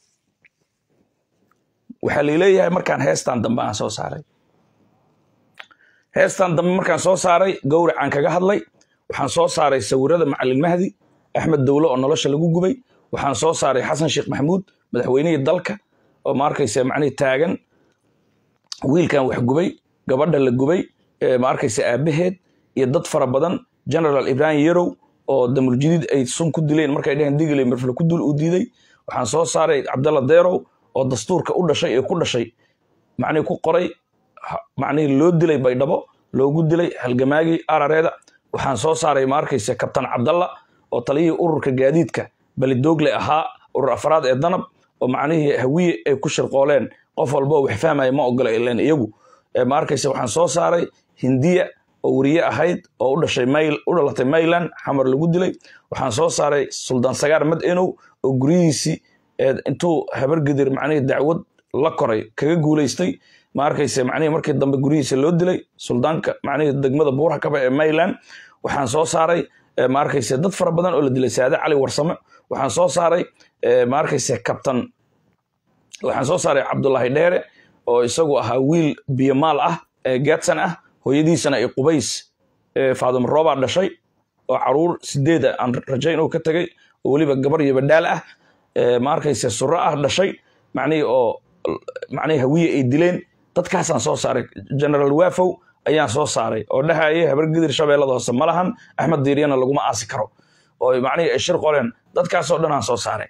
waxaa laleeyahay markaan heestan dambe aan soo saaray heestan dambe markaan soo saaray gowracaan kaga hadlay waxaan soo saaray sawirada macalin mahdi axmed dowle oo nolosha lagu gubay waxaan soo saaray xasan sheekh maxamuud madaxweynihii dalka oo ma arkaysa macnihii taagan wiilkan wax gubay gabadha la gubay ma arkaysa aabaheed iyo dad fara badan general ibrahim yarow oo damuljadiid ay sun ku dileen markay dheheen digile marfle ku dul u diiday waxaan soo saaray cabdalla deerow oo dastuurka u dhashay ee ku dhashay macnihii ku qoray macnihii loo dilay baydhabo loogu dilay halgamaagii arareeda waxaan soo saaray ma arkaysa kabtan cabdalla oo taliyihii ururka gaadiidka balidoogle ahaa urur afraad ee danab oo macnihii hawiye ay ku shirqooleen qof walba wax fahmaya ma ogola ileen iyagu ma arkaysa waxaan soo saaray hindiya oo weriye ahayd oo u dhashay mayl u dhalatay mayland xamar lagu dilay waxaan soo saaray suldaan sagaar mad enow oo guryihiisii intuu habargidir macnihii dacwad la koray kaga guulaystay ma arkayse macnihii markii dambe guryihiisa loo dilay suldaanka macnihii degmada buurakaba ee mayland waxaan soo saaray ma arkayse dad fara badan oo la dilay saade cali warsame waxaan soo saaray ma arkayse kabtan waxaan soo saaray cabdulaahi dheere oo isagu ahaa wiil biyomaal ah ee gaadsan ah hooyadiisana ay qubays faadimo roobaa dhashay oo caruur sideeda aan rajayn uu ka tegay oo weliba gabar iyo badhaal ah ma arkayse suro ah dhashay macnihii oo macnihii hawiye ay dileen dadkaasaan soo saaray generaal waafow ayaan soo saaray oo dhahaya habargidir shabeellada hoose ma lahan axmed diiryana laguma aasi karo oo macnihii ay shir qoleen dadkaasoo dhan aan soo saaray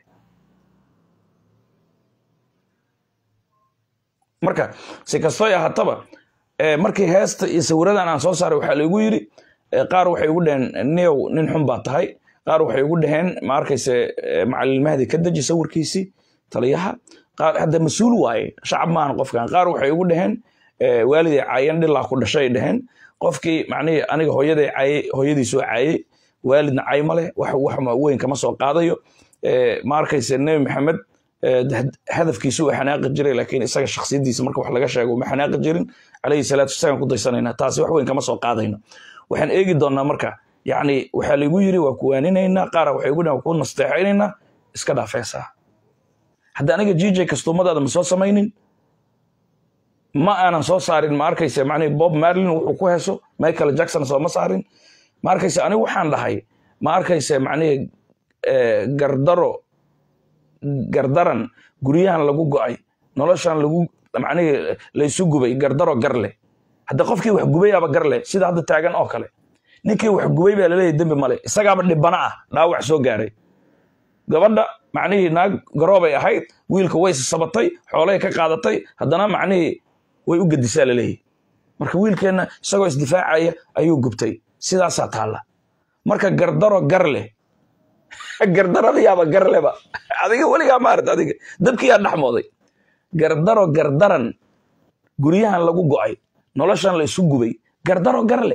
marka si kastoy ahaataba markii heesta iyo sawiradan aan soo saaray waxaa laigu yidhi qaar waxay ugu dhaheen neow nin xun baa tahay qaar waxay ugu dhaheen ma arkayse macalin mahdi ka deji sawirkiisii taliyaha qaar hadda mas-uul waaye shacab maahan qofkan qaar waxay ugu dhaheen waaliday caayan dhilaa ku dhashay dhaheen qofkii macnihii aniga hooyaday caayey hooyadiisoo caayey waalidna cay ma leh wax wax weyn kama soo qaadayo ma arkayse nebi maxamed hadafkiisu uu xanaaqi jiray laakiin isaga shaksiyadiisa marka wax laga sheego ma xanaaqi jirin calayhi salaatu wasalam ku daysanayna taasi wax weyn kama soo qaadayno waxaan eegi doonaa marka yacni waxaa laigu yiri waa kuwaaninaynaa qaara waxay igu dhahan waa ku nasteexaynaynaa iska dhaafeesaa hadda aniga jj kastuumadaada ma soo samaynin ma aanan soo saarin ma arkaysa macnihi bob marlin wuxuu ku heeso michael jackson sooma saarin ma arkaysa anigu waxaan dhahay ma arkaysa macnihi gardaro gardaran guryahan lagu go'ay noloshan lagu macnihii laysu gubay gardaro garle hadda qofkii wax gubayaaba garle sida hadda taagan oo kale ninkii wax gubay baa laleeyahy dembi male isagaaba dhibana ah dhaawac soo gaaray gabadha macnihii naag garoobay ahayd wiilka way sabatay xoolay ka qaadatay haddana macnihii way u gedisaa laleeyahy marka wiilkeenna isagoo isdifaacaya ayuu gubtay sidaasaa taalla marka gardaro garle gardaradayaaba garleba adiga weligaa maarat adiga dabkiyaa dhexmooday gardaro gardaran guryahan lagu go'ay noloshan la isu gubay gardaro garle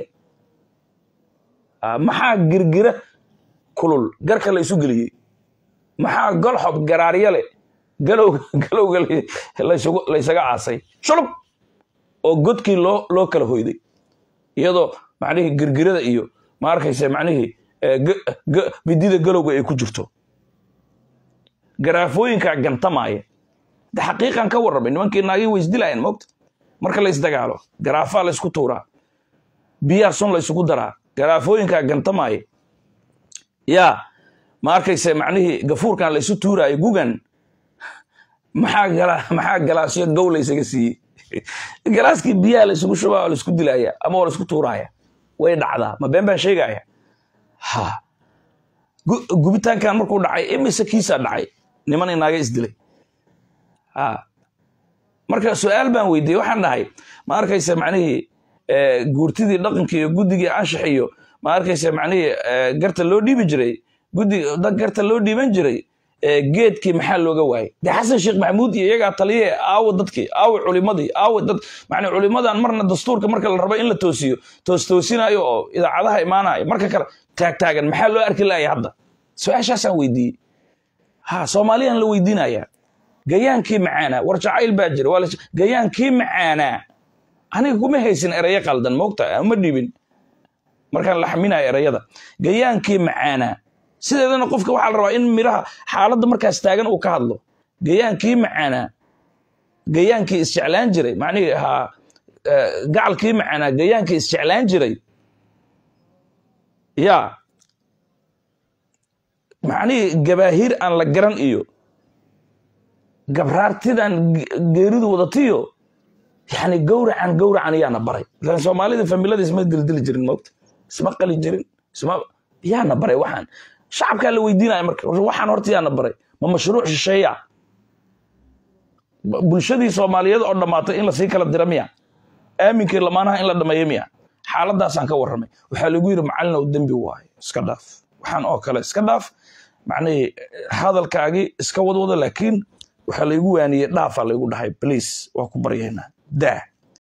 maxaa girgira kulul garka la isu geliyey maxaa golxob garaaryale galowga galowga laysaga caasay shulub oo godkii loo loo kala hoyday iyadoo macnihii girgirada iyo ma arkaysa macnihii midida galowga ay ku jirto garaafooyinkaa gantamaaya de xaqiiqan ka warramay nimankii naagii way isdilaayeen moogta marka la isdagaalo garaafaa la ysku tuuraa biyaa sun la ysugu daraa garaafooyinkaa gantamaaya yaa ma arkayse macnihii gafuurkan la ysu tuuraayo gugan maxaa maxaa galaasyo gow la ysaga siiyey galaaskii biyaha la ysugu shubaa oo la isku dilaaya ama oo la isku tuuraaya way dhacdaa ma been baan sheegaya ha gubitaankan markuu dhacay imise kiisaa dhacay niman inaaga isdilay ha marka su-aal baan weydiiyey waxaan dhahay ma arkaysa macnihii guurtidii dhaqankii iyo guddigii anshax iyo ma arkaysa macnihii garta loo dhiibi jiray guddi garta loo dhiiban jiray geedkii maxaa looga waayey de xasan sheekh maxamuud iyo iyagaa taliye aawo dadkii aawo culimadii aawo dad macnaa culimadan marna dastuurka marka la rabo in la toosiyo toos toosinayo oo idaacadaha imaanayo marka kale taagtaagan maxaa loo arki laaya hadda su-aashaasaan weydiiyey ha soomaaliyaan la weydiinayaa gayaankii macaanaa war jacayl baa jira waa gayaankii macaanaa aniga kuma haysin erayo qaldan moogta uma dhiibin markaan la xaminayo erayada gayaankii macaanaa sideedana qofka waxaa la rabaa in miraha xaaladda markaas taagan uu ka hadlo gayaankii macaanaa gayaankii isjeclaan jiray macnihii ahaa gacalkii macaanaa gayaankii isjeclaan jiray yaa macnihii gabaahiir aan la garan iyo gabraartidan geeridu wadatiyo yani gowracan gowracan yaana baray ilan soomaalida familada isma dildili jirin moogta isma qali jirin isma yaana baray waxaan shacabkaa la weydiinaya marka waxaan horta yaana baray ma mashruuc shisheeya bulshadii soomaaliyeed oo dhammaatay in lasii kala dira miya aaminkii lamaanaha in la dhameeyo miya xaaladaasaan ka warramay waxaa lagu yidhi macallin oo dembi waayo iska dhaaf waxaan oo kale iska dhaaf macnihii hadalkaagii iska wadwada laakiin waxaa laygu waaniyey dhaafaa laygu dhahay bliis waa ku baryaynaa daa